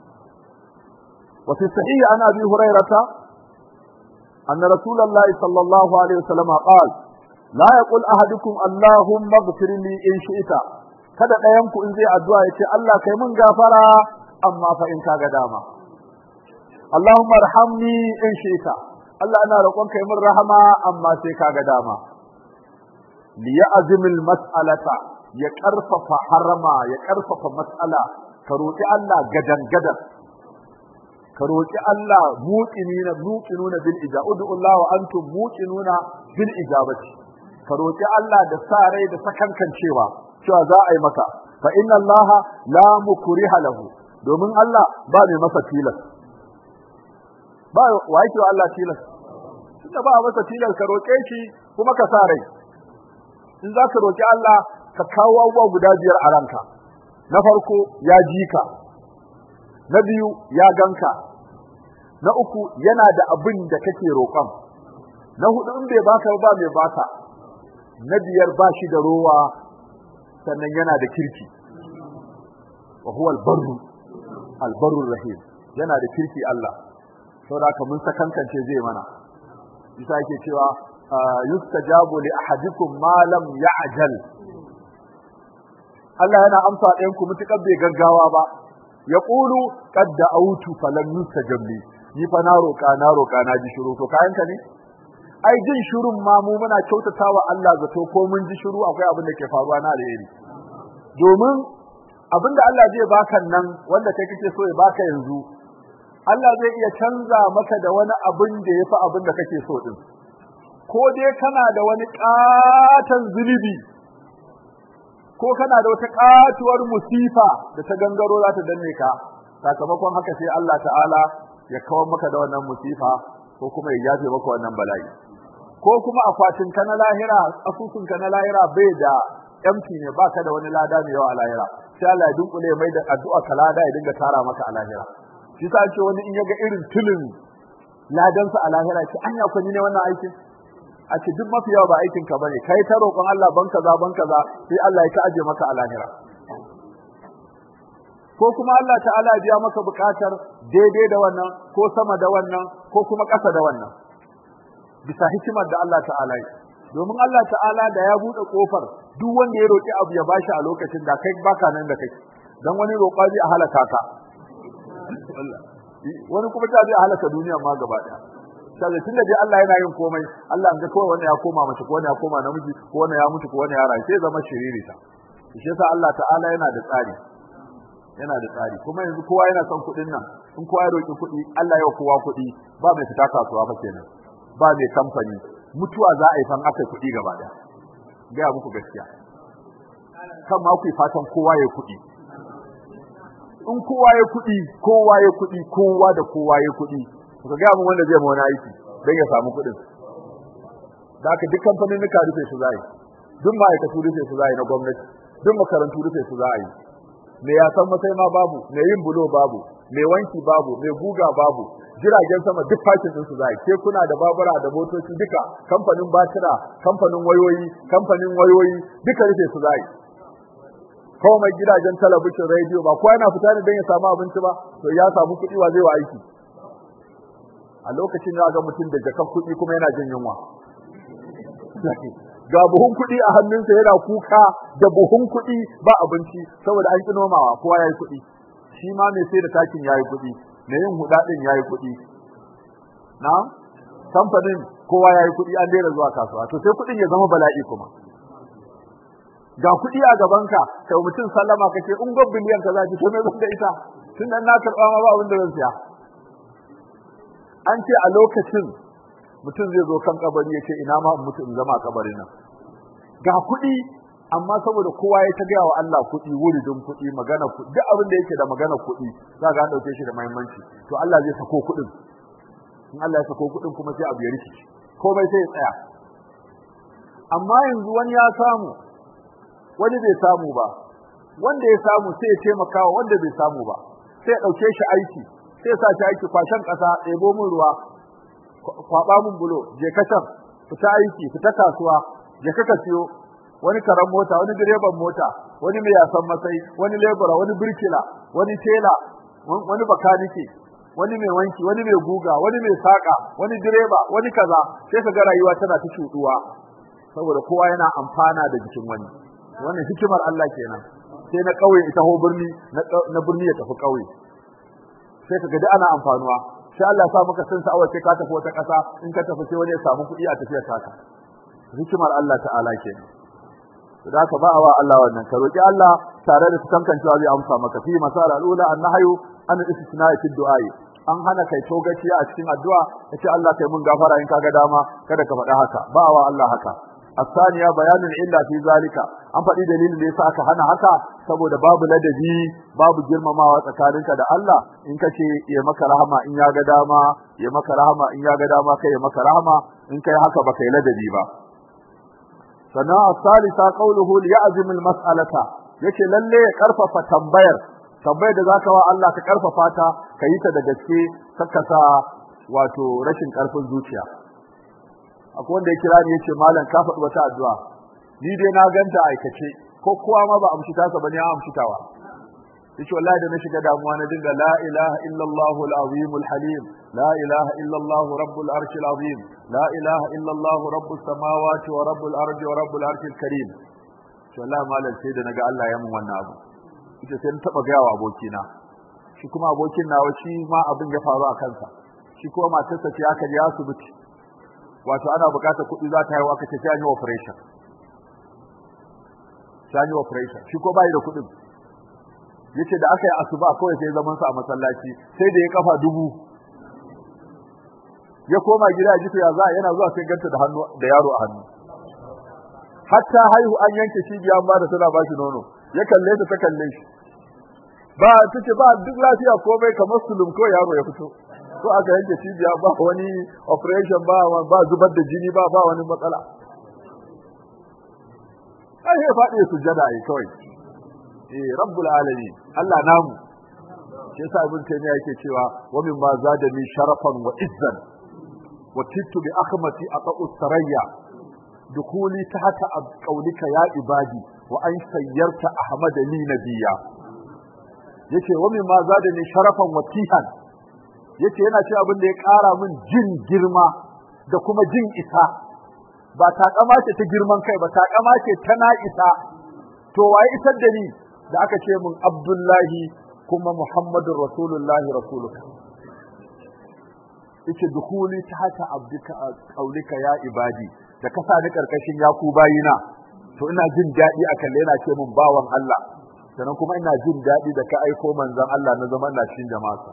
وفي الصحيح عن ابي هريره ان رسول الله صلى الله عليه وسلم قال لا يقول احدكم اللهم اغفر لي ان شئت kada ɗayan ku in zai addu'a ya ce Allah kai mun gafara amma fa in kaga dama Allahumma arhamni in shi'ta Allah ina roƙon kai mun rahama amma sai kaga dama li ya'zimil mas'alata ya karfafa harama ya karfafa mas'ala ka roƙi Allah gadan gadan ka roƙi Allah muqinina muqinuna bil ijaba ud'u Allah wa antum muqinuna bil ijabati ka roƙi Allah da sa rai da sakankan cewa cewa za a yi maka fa inna Allah la mukriha lahu domin Allah ba mai masa tilas ba wa yake wa Allah tilas tunda ba masa tilas ka roƙe shi kuma ka sa rai in za ka roƙi Allah ka kawo abubuwa guda biyar a ranka na farko ya ji ka na biyu ya ganka na uku yana da abin da kake roƙon na hudu in bai baka ba mai baka na biyar ba shi da rowa sannan yana da kirki wa huwa albarru albarru rahim yana da kirki Allah saboda haka mun sakankance zai mana bisa yake cewa yustajabu li ahadikum ma lam ya'jal Allah yana amsa ɗayan ku mutukar bai gaggawa ba ya ƙulu kadda autu falan yustajab li ni fa na roƙa na roƙa na ji shiru to kayanka ne ai jin shirun ma mu muna kyautatawa Allah zato ko mun ji shiru akwai abin da ke faruwa na alheri domin abin da Allah zai baka nan wanda kai kake so ya baka yanzu Allah zai iya canza maka da wani abin da yafi abin da kake so din ko dai kana da wani ƙaton zunubi ko kana da wata katuwar musifa da ta gangaro za ta danne ka sakamakon haka sai Allah ta'ala ya kawar maka da wannan musifa ko kuma ya yafe maka wannan bala'i ko kuma akwatin ka na lahira asusun ka na lahira bai da empty ne baka da wani lada mai yawa a lahira sai Allah ya dunkule mai da addu'a ka lada ya dinga tara maka a lahira shi sa ce wani in ya ga irin tulin ladansa a lahira ce anya kwani ne wannan aikin a ce duk mafi yawa ba aikin ka bane kai ta roƙon Allah ban kaza ban kaza sai Allah ya ta aje maka a lahira ko kuma Allah ta'ala ya biya maka buƙatar daidai da wannan ko sama da wannan ko kuma ƙasa da wannan bisa hikimar da Allah ta'ala yi domin Allah ta'ala da ya buɗe kofar duk wanda ya roƙi abu ya bashi a lokacin da kai baka nan da kai dan wani roƙa zai halaka ka wani kuma ta zai halaka duniya ma gaba daya sai tunda dai Allah yana yin komai Allah an ga kawai wannan ya koma mace ko wannan ya koma namiji ko wannan ya mutu ko wannan ya rayu sai zama shiririta shi yasa Allah ta'ala yana da tsari yana da tsari kuma yanzu kowa yana son kuɗin nan in kowa ya roki kuɗi Allah ya kowa kuɗi ba mai fita kasuwa fa kenan ba mai kamfani mutuwa za a yi fan aka kuɗi gaba daya ga muku gaskiya kan ma ku fatan kowa ya kuɗi in kowa ya kuɗi kowa ya kuɗi kowa da kowa ya kuɗi ka ga mun wanda zai ma wani aiki dan ya samu kuɗin da haka duk kamfanin nuka rufe su zai duk ma'aikatu rufe su zai na gwamnati duk makarantu rufe su zai me ya san masai ma babu me yin bulo babu me wanki babu me guga babu jiragen sama duk fakin din su zai ke kuna da babura da motoci duka kamfanin batira kamfanin wayoyi kamfanin wayoyi duka rufe su zai komai gidajen talabijin rediyo ba kowa yana fita ne don ya samu abinci ba to ya samu kuɗi wa zai wa aiki a lokacin ya ga mutum da jakar kuɗi kuma yana jin yunwa ga buhun kuɗi a hannunsa yana kuka da buhun kuɗi ba abinci saboda an ƙi nomawa kowa ya yi kuɗi shi ma mai sai da takin ya yi kuɗi mai yin huɗa ɗin ya yi kuɗi na kamfanin kowa ya yi kuɗi an daina zuwa kasuwa to sai kuɗin ya zama bala'i kuma ga kuɗi a gabanka kai mutum sallama kake in gob biliyan ka zaki to me zan da ita tun nan na karɓa ma ba abin da zan siya an ce a lokacin mutum zai zo kan kabari ya ce ina ma mutum zama kabarin nan ga kuɗi amma saboda kowa ya ta gaya wa Allah kuɗi wuridin kuɗi magana kuɗi duk abin da yake da magana kuɗi za ga an ɗauke shi da muhimmanci to Allah zai sako kuɗin in Allah ya sako kuɗin kuma sai abu ya rikici komai sai ya tsaya amma yanzu wani ya samu wani bai samu ba wanda ya samu sai ya taimaka wa wanda bai samu ba sai ya ɗauke shi aiki sai ya sa shi aiki kwashen ƙasa ɗebo min ruwa kwaɓa min bulo je ka can fita aiki fita kasuwa je ka ka siyo wani karan mota wani direban mota wani mai yasan masai wani lebura wani birkila wani tela wani bakanike wani mai wanki wani mai guga wani mai saka wani direba wani kaza sai ka ga rayuwa tana ta shuduwa saboda kowa yana amfana da jikin wani wannan hikimar Allah kenan sai na kauye ita ho birni na birni ya tafi kauye sai ka ga ana amfanuwa sai Allah ya sa maka san sa'awar sai ka tafi wata ƙasa in ka tafi sai wani ya samu kuɗi a tafiyar taka hikimar Allah ta'ala kenan da ka ba wa Allah wannan ka roki Allah tare da tantancewa zai amsa maka fi masal al-ula an-nahyu an al-istisna'i fi du'ai an hana kai togaci a cikin addu'a kace Allah kai mun gafara in kaga dama kada ka faɗa haka ba wa Allah haka الثانية بيان العلة في ذلك an faɗi dalilin da yasa aka hana haka saboda babu ladabi babu girmamawa tsakaninka da Allah in kace ya maka rahama in ya ga dama ya maka rahama in ya ga dama kai ya maka rahama in kai haka ba kai ladabi ba sannan as-salisa qawluhu liya'zim al-mas'alata yace lalle ya karfafa tambayar tambayar da zaka wa Allah ka karfafa ta kayi ta da gaske saka sa wato rashin karfin zuciya akwai wanda ya kira ni yace malam ka faɗi wata addu'a ni dai na ganta aikace ko kowa ma ba amshi ta ba ne ya amshi tawa yace wallahi da na shiga damuwa na dinga la ilaha illallah al-azim al-halim la ilaha illallah rabbul arsh al-azim la ilaha illallah rabbus samawati wa rabbul ardi wa rabbul arsh al-karim to wallahi malam sai da naga Allah ya mun wannan abu yace sai na taba ga wa abokina shi kuma abokin nawa shi ma abin ya faru a kansa shi kuma matarsa ce aka je asibiti wato ana bukatar kuɗi za ta haihu aka ce sai an yi operation sai an yi operation shi ko bai da kuɗin yace da aka yi asuba kawai sai zaman sa a masallaci sai da ya kafa dubu ya koma gida ya ji ya za yana zuwa sai ganta da hannu da yaro a hannu hatta haihu an yanke cibiya ba da tana ba shi nono ya kalle ta ta kalle shi ba tace ba duk lafiya komai kamar sulum ko yaro ya fito ko aka yanke cibiya ba wani operation ba ba zubar da jini ba ba wani matsala ai ya faɗi sujada ai kawai eh rabbul alamin Allah namu shi yasa ibn taymiya yake cewa wa min ma zadani sharafan wa izzan wa tittu bi akhmati aqu sarayya dukuli tahta qawlika ya ibadi wa an sayyarta ahmada li nabiyya yace wa min ma zadani sharafan wa tihan yace yana cewa abin da ya ƙara min jin girma da kuma jin isa ba takama ce ta girman kai ba takama ce ta na isa to waye isar da ni da aka ce min Abdullahi kuma muhammadur rasulullahi rasuluka yace dukuli ta haka abdika qaulika ya ibadi da ka sa ni karkashin yaku bayina to ina jin daɗi a kalle yana ce mun bawan Allah sannan kuma ina jin daɗi da ka aiko manzon Allah na zaman cikin jama'a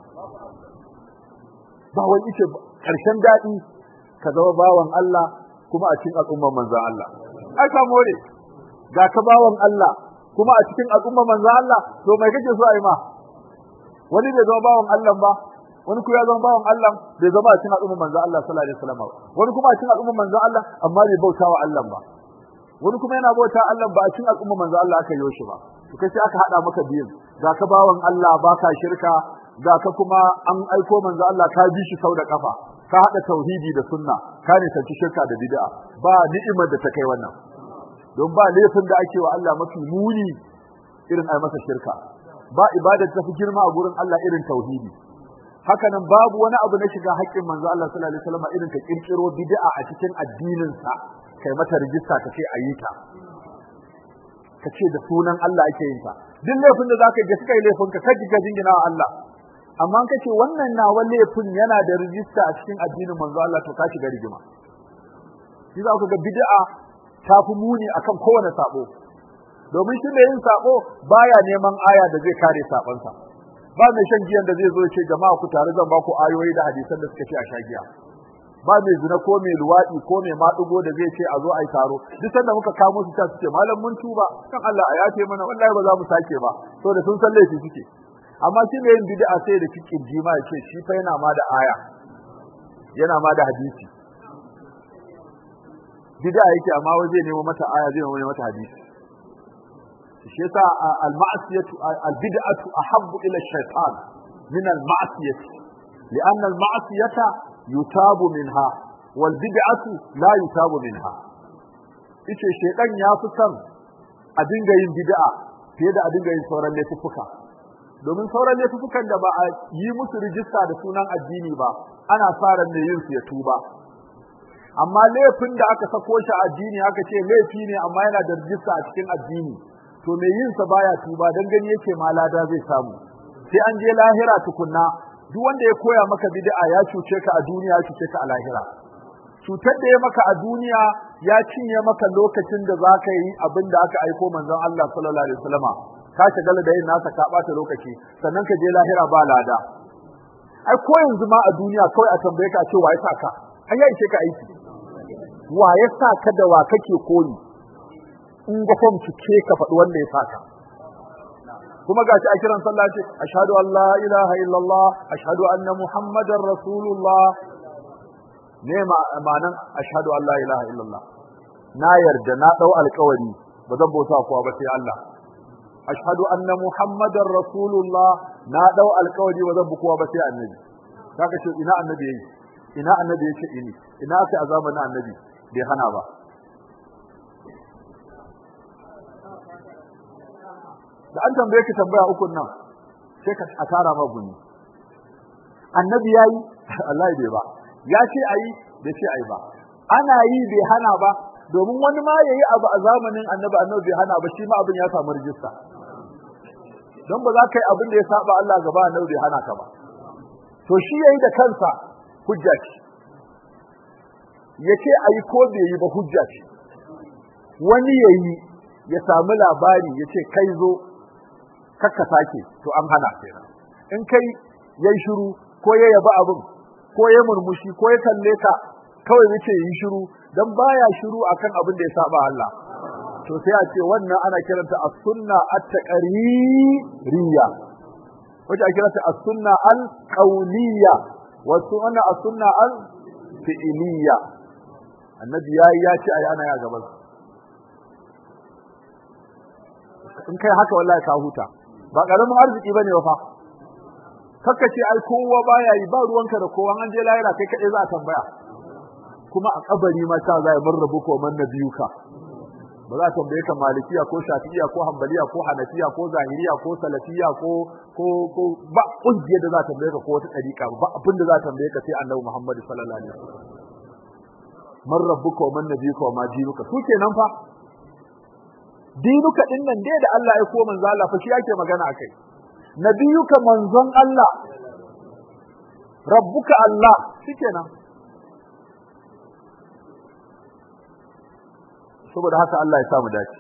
ba wai yace karshen daɗi ka zama bawan Allah kuma a cikin al'ummar manzon Allah ai ka more ga ka bawan Allah kuma a cikin al'ummar manzon Allah to mai kake so a yi ma wani bai zama bawan Allah ba wani kuma ya zama bawan Allah bai zama a cikin al'ummar manzon Allah sallallahu alaihi wasallam wani kuma a cikin al'ummar manzon Allah amma bai bauta wa Allah ba wani kuma yana bauta Allah ba a cikin al'ummar manzon Allah aka yi shi ba to kai sai aka hada maka biyun ga ka bawan Allah baka shirka ga ka kuma an aiko manzon Allah ka bi shi sau da kafa ka hada tauhidi da sunna ka ne sanci shirka da bid'a ba ni'imar da ta kai wannan don ba laifin da ake wa Allah mafi muni irin ai masa shirka ba ibada ta fi girma a gurin Allah irin tauhidi haka nan babu wani abu na shiga haƙƙin manzo Allah sallallahu alaihi wasallam irin ka kirkiro bid'a a cikin addinin sa kai mata rijista ka ce ayi ta ka ce da sunan Allah ake yin ta duk laifin da zaka ga suka yi laifin ka kaji ka jingina wa Allah amma ka ce wannan nawa laifin yana da rijista a cikin addinin manzo Allah to ka shiga rigima shi za ku ga bid'a ta fi muni akan kowane sabo domin shi da yin sabo baya neman aya da zai kare sabansa ba mai shan giyan da zai zo ce jama'a ku tare zan ba ku ayoyi da hadisan da suka ce a sha giya ba mai zina ko mai luwaɗi ko mai maɗugo da zai ce a zo a yi taro duk sanda muka kamo su ta suke malam mun tuba kan Allah a yafe mana wallahi ba za mu sake ba saboda sun san laifi suke amma shi mai yin bid'a sai da kikin jima ya ce shi fa yana ma da aya yana ma da hadisi bid'a yake amma wai zai nemo mata aya zai nemo mata hadisi shi yasa al-ma'siyatu al-bid'atu ahabbu ila ash-shaytan min al-ma'siyati li'anna al-ma'siyata yutabu minha wal bid'atu la yutabu minha yace shaytan ya fi son a dinga yin bid'a fiye da a dinga yin sauran laifuka domin sauran laifukan da ba a yi musu rijista da sunan addini ba ana sa ran ne yin su ya tuba amma laifin da aka sako shi addini aka ce laifi ne amma yana da rijista a cikin addini to mai yin sa baya tuba dan gani yake ma lada zai samu sai an je lahira tukunna duk wanda ya koya maka bid'a ya cuce ka a duniya ya cuce ka a lahira cutar da ya maka a duniya ya cinye maka lokacin da zaka yi abin da aka aiko manzon Allah sallallahu alaihi wasallama ka shagala da yin nasa ka bata lokaci sannan ka je lahira ba lada ai ko yanzu ma a duniya kawai a tambaye ka ce waye saka an ya ishe ka aiki waye saka da wa kake koyi in ga fam cike ka faɗi wanda ya saka kuma gashi a kiran sallah ce ashhadu an la ilaha illallah ashhadu anna muhammadar rasulullah ne ma'anan ashhadu an la ilaha illallah na yarda na dau alƙawari ba zan bauta kowa ba sai Allah ashhadu anna muhammadar rasulullah na dau alƙawari ba zan bi kowa ba sai annabi kaga ce ina annabi yayi ina annabi yace ini ina aka a zamanin annabi bai hana ba da an tambaye ki tambaya ukun nan sai ka a tara ma guni annabi yayi Allah bai ba ya ce ayi bai ce ayi ba ana yi bai hana ba domin wani ma yayi abu a zamanin annabi annabi bai hana ba shi ma abin ya samu rijista don ba za ka yi abin da ya saba Allah gaba annabi bai hana ka ba to shi yayi da kansa hujja ce yace ayi ko bai yi ba hujja ce wani yayi ya samu labari yace kai zo kakka sake to an hana kenan in kai yayi shiru ko ya yaba abin ko ya murmushi ko ya kalle ka kawai yace yi shiru dan baya shiru akan abin da ya saba Allah to sai a ce wannan ana kiranta as-sunna at-taqririya wace ake kiranta as-sunna al-qawliya wa sunna as-sunna al-fi'liya annabi yayi ya ce ayi ana ya gaban in kai haka wallahi ka huta ba karamin arziki bane fa kakka ce ai kowa baya yi ba ruwanka da kowa an je lahira kai kadai za a tambaya kuma a kabari ma ta zai mun rabu ko man nabiyuka ba za a tambaye ka malikiya ko shafi'iya ko hanbaliya ko hanafiya ko zahiriya ko salafiya ko ko ko ba kungiyar da za ta tambaye ka ko wata dariƙa ba abin da za ta tambaye ka sai annabi Muhammad sallallahu alaihi wasallam man rabbuka wa man nabiyuka wa ma dinuka su kenan fa dinuka din nan dai da Allah ya koma manzo Allah fa shi yake magana akai nabiyuka manzon Allah rabbuka Allah shikenan saboda haka Allah ya samu dace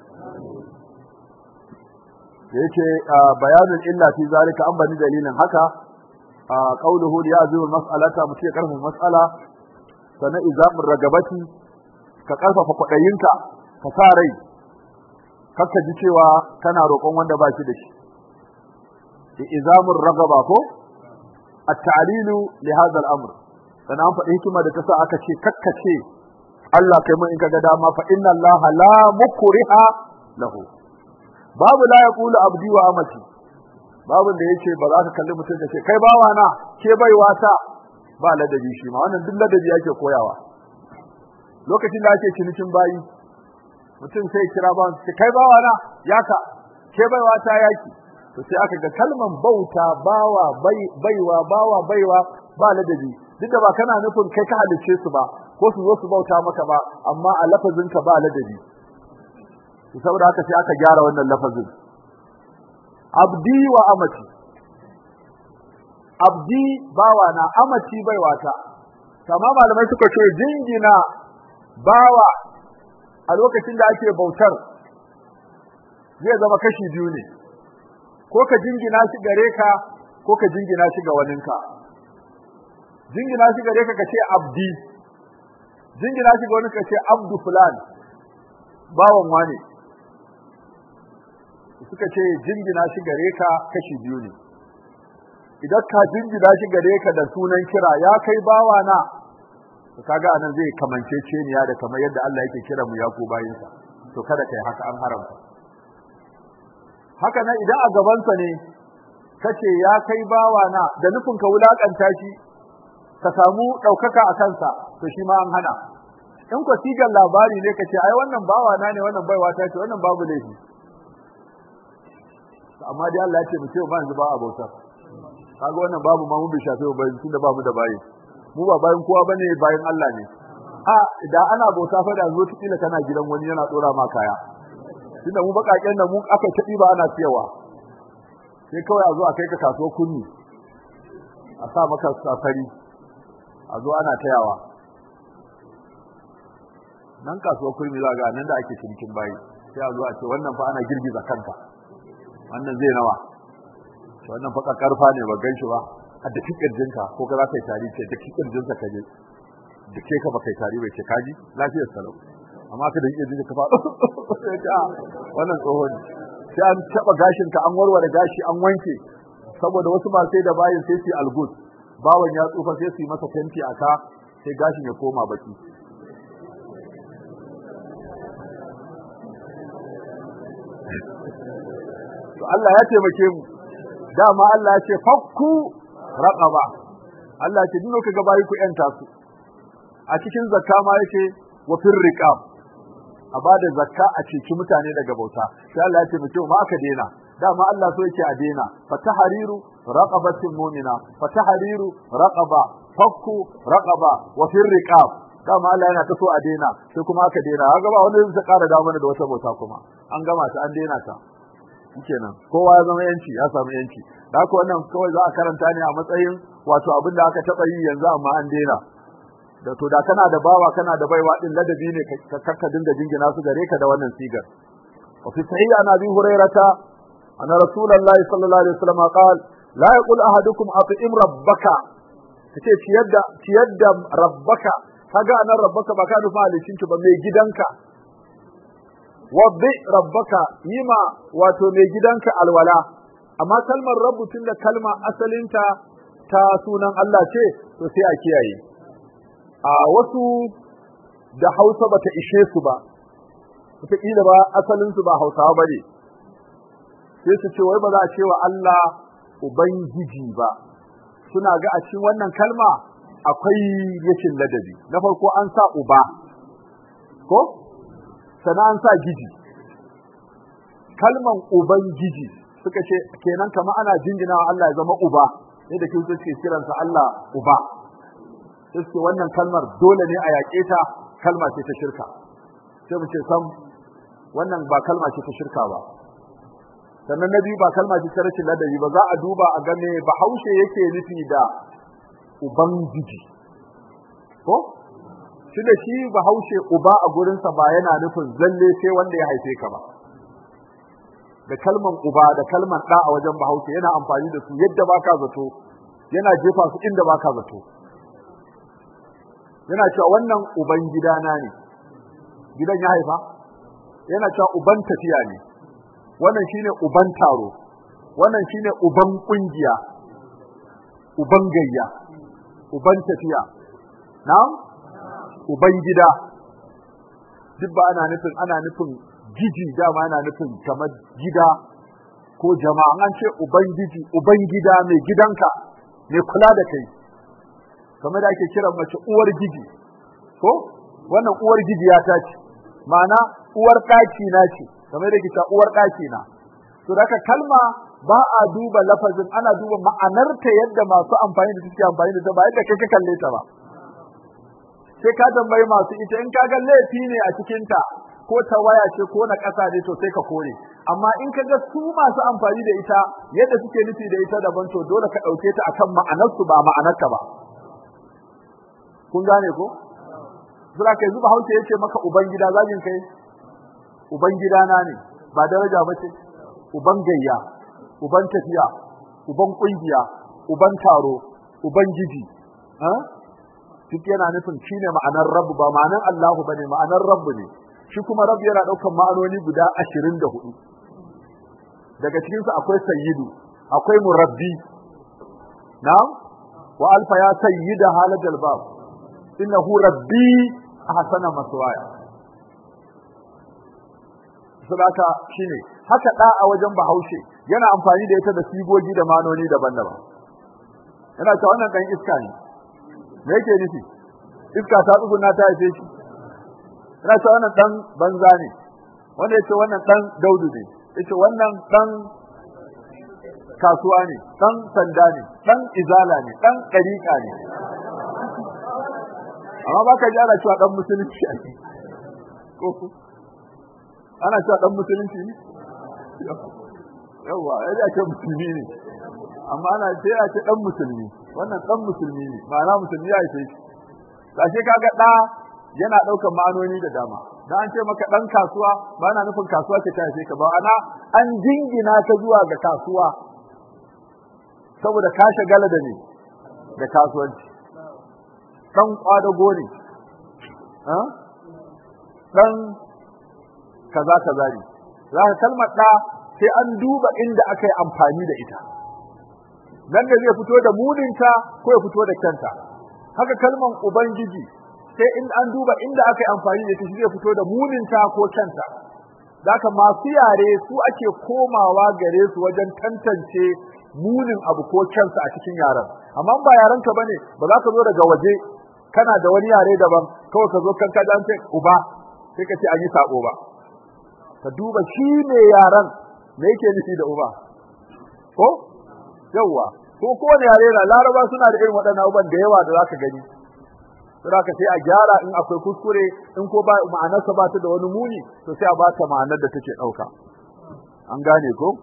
da yake bayanin illa fi zalika an bani dalilin haka qauluhu li yazimu mas'alata mutum ya karfafa mas'ala sana izamur ragabati ka karfafa kwadayinka ka sa rai kakka ji cewa kana roƙon wanda ba shi da shi izamur ragaba ko at-ta'lilu li hadha al-amr sana an faɗi hikima da ta sa aka ce kakkace Allah kai mun in kaga dama fa inna Allah la mukriha lahu babu la yaqulu abdi wa amati babu da yace ba za ka kalli mutum da ce kai bawa na ke baiwa ta ba ladabi shi ma wannan duk ladabi yake koyawa lokacin da ake cinikin bayi mutum sai kira ba ce kai bawa na yaka ke baiwa ta yaki to sai aka ga kalman bauta bawa baiwa bawa baiwa ba ladabi duk da ba kana nufin kai ka halice su ba ko su zo su bauta maka ba amma a lafazinka ba ladabi saboda haka sai aka gyara wannan lafazin abdi wa amati abdi bawa na amati baiwata kama malamai suka ce jingina bawa a lokacin da ake bautar zai zama kashi biyu ne ko ka jingina shi gare ka ko ka jingina shi ga waninka jingina shi gare ka ka ce abdi jingina shi ga wani ka ce abdu fulan bawan wane suka ce jingina shi gare ka kashi biyu ne idan ka jingina shi gare ka da sunan kira ya kai bawa na to kaga anan zai kamance ceniya da kamar yadda Allah yake kira mu yaku bayinsa to kada kai haka an haramta haka nan idan a gabansa ne kace ya kai bawa na da nufin ka wulakanta shi ka samu ɗaukaka a kansa to shi ma an hana in ku sigar labari ne kace ai wannan bawa na ne wannan baiwa ta ce wannan babu laifi amma dai Allah ya ce mu ce ba yanzu ba abota kaga wannan babu ma mun bi shafe ba tunda ba mu da bayi mu ba bayin kowa bane bayin Allah ne a da ana bauta fa da zo tikila kana gidan wani yana dora ma kaya tunda mu bakaken da mu aka tabi ba ana siyawa sai kawai a zo a kai ka kaso kunni a sa maka safari a zo ana tayawa nan kasuwar kurmi za ga nan da ake cinikin bayi sai a zo a ce wannan fa ana girgiza kanka wannan zai nawa to wannan fa karfa ne ba ganshi ba a da kirjinka ko ka za ka yi tari ce da kirjinka ka je da ke ka ba kai tari bai ce kaji lafiyar salau amma ka da kirjinka ka fa wannan tsohon sai an taba gashin ka an warware gashi an wanke saboda wasu ba sai da bayin sai su algus bawan ya tsufa sai su yi masa fenti a ka sai gashin ya koma baki to Allah ya taimake mu dama Allah ya ce fakku raqaba Allah ya ce duk kaga bayi ku yanta su a cikin zakka ma yake wa fir riqab a bada zakka a ceci mutane daga bauta sai Allah ya ce mutum ma aka dena dama Allah so yake a dena fatahariru raqabatin mu'mina fatahariru raqaba fakku raqaba wa fir riqab dama Allah yana ta so a dena sai kuma aka dena kaga ba wanda zai kara da mana da wata bauta kuma an gama ta an dena ta kenan kowa ya zama yanci ya samu yanci da haka wannan kawai za a karanta ne a matsayin wato abin da aka taba yi yanzu amma an dena da to da kana da bawa kana da baiwa din ladabi ne ka kakka dinga jingina su gare ka da wannan sigar wa fi sahih an abi hurairata anna rasulullahi sallallahu alaihi wasallam qala la yaqul ahadukum at'im rabbaka kace ciyar da ciyar da rabbaka kaga anan rabbaka ba ka nufa halicin ba mai gidanka wabbi rabbaka yima wato mai gidanka alwala amma kalmar rabbu tun da kalma asalinta ta sunan Allah ce to sai a kiyaye a wasu da Hausa bata ishe su ba wataƙila ba asalinsu ba Hausawa ba ne sai su ce wai ba za a ce wa Allah Ubangiji ba suna ga a cikin wannan kalma akwai rashin ladabi na farko an sa uba ko sana an sa giji kalman ubangiji suka ce kenan kamar ana jingina wa Allah ya zama uba ne da kin suke kiransa Allah uba sai wannan kalmar dole ne a yaƙe ta kalma ce ta shirka sai mu ce sam wannan ba kalma ce ta shirka ba sannan na biyu ba kalma ce ta rashin ladabi ba za a duba a ga me bahaushe yake nufi da ubangiji ko shi da shi bahaushe uba a gurinsa ba yana nufin zalle sai wanda ya haife ka ba da kalman uba da kalman ɗa a wajen bahaushe yana amfani da su yadda baka zato yana jefa su inda baka zato yana cewa wannan uban gidana ne gidan ya haifa yana cewa uban tafiya ne wannan shine uban taro wannan shine uban kungiya uban gayya uban tafiya na'am uban gida duk ba ana nufin ana nufin giji dama ana nufin kamar gida ko jama'a an ce ubangiji uban gida mai gidanka mai kula da kai kamar da ake kiran mace uwar giji ko wannan uwar giji ya ta ce ma'ana uwar ɗaki na ce kamar da kita uwar ɗaki na to daga kalma ba a duba lafazin ana duba ma'anarta yadda masu amfani da suke amfani da ta ba yadda kai ka kalle ta ba sai ka tambayi masu ita in ka ga laifi ne a cikin ta ko ta waya ce ko na ƙasa ne to sai ka kore amma in ka ga su masu amfani da ita yadda suke nufi da ita daban to dole ka ɗauke ta akan ma'anarsu ba ma'anarka ba kun gane ko Zura kai zuba hausa yace maka uban gida zagin kai uban gidana ne ba daraja ba ce uban gayya uban tafiya uban kungiya uban taro uban giji duk yana nufin shine ma'anar rabu ba ma'anar Allahu bane ma'anar rabbu ne shi kuma rabu yana daukan ma'anoni guda 24 daga cikin su akwai sayyidu akwai murabbi na'am wa alfa ya sayyida halajal bab innahu rabbi ahsana maswaya sadaka shine haka da a wajen bahaushe yana amfani da ita da sigogi da manoni daban-daban yana cewa wannan dan iska ne me yake nufi iska ta tsuguna ta haife shi yana cewa wannan dan banza ne wanda yace wannan dan daudu ne yace wannan dan kasuwa ne dan sanda ne dan izala ne dan dariqa ne amma baka ji ana cewa dan musulunci a ko ana cewa dan musulunci ne yawa ya ce musulmi ne amma ana ce ya ce dan musulmi wannan dan musulmi ne ma'ana musulmi ya ce shi kaga da yana daukar ma'anoni da dama dan an ce maka dan kasuwa ba na nufin kasuwa ce ta haife ka ba ana an jingina ta zuwa ga kasuwa saboda ka shagala da ne da kasuwanci dan kwadago ne dan kaza kaza ne za ka kalmar da sai an duba inda aka yi amfani da ita nan da zai fito da muninta ko ya fito da kyanta haka kalmar ubangiji sai in an duba inda aka yi amfani da ita shi zai fito da muninta ko kyanta Zaka masu yare su ake komawa gare su wajen tantance munin abu ko kyansa a cikin yaren amma ba yarenka bane ba za ka zo daga waje kana da wani yare daban kawai ka zo kanka dan sai uba sai ka ce an yi sako ba ka duba shi ne yaran me yake nufi da uba ko yawa ko kowane yare na laraba suna da irin waɗannan abubuwan da yawa da zaka gani sai ka sai a gyara in akwai kuskure in ko ba ma'anarsa ba ta da wani muni to sai a ba ta ma'anar da take ɗauka an gane ko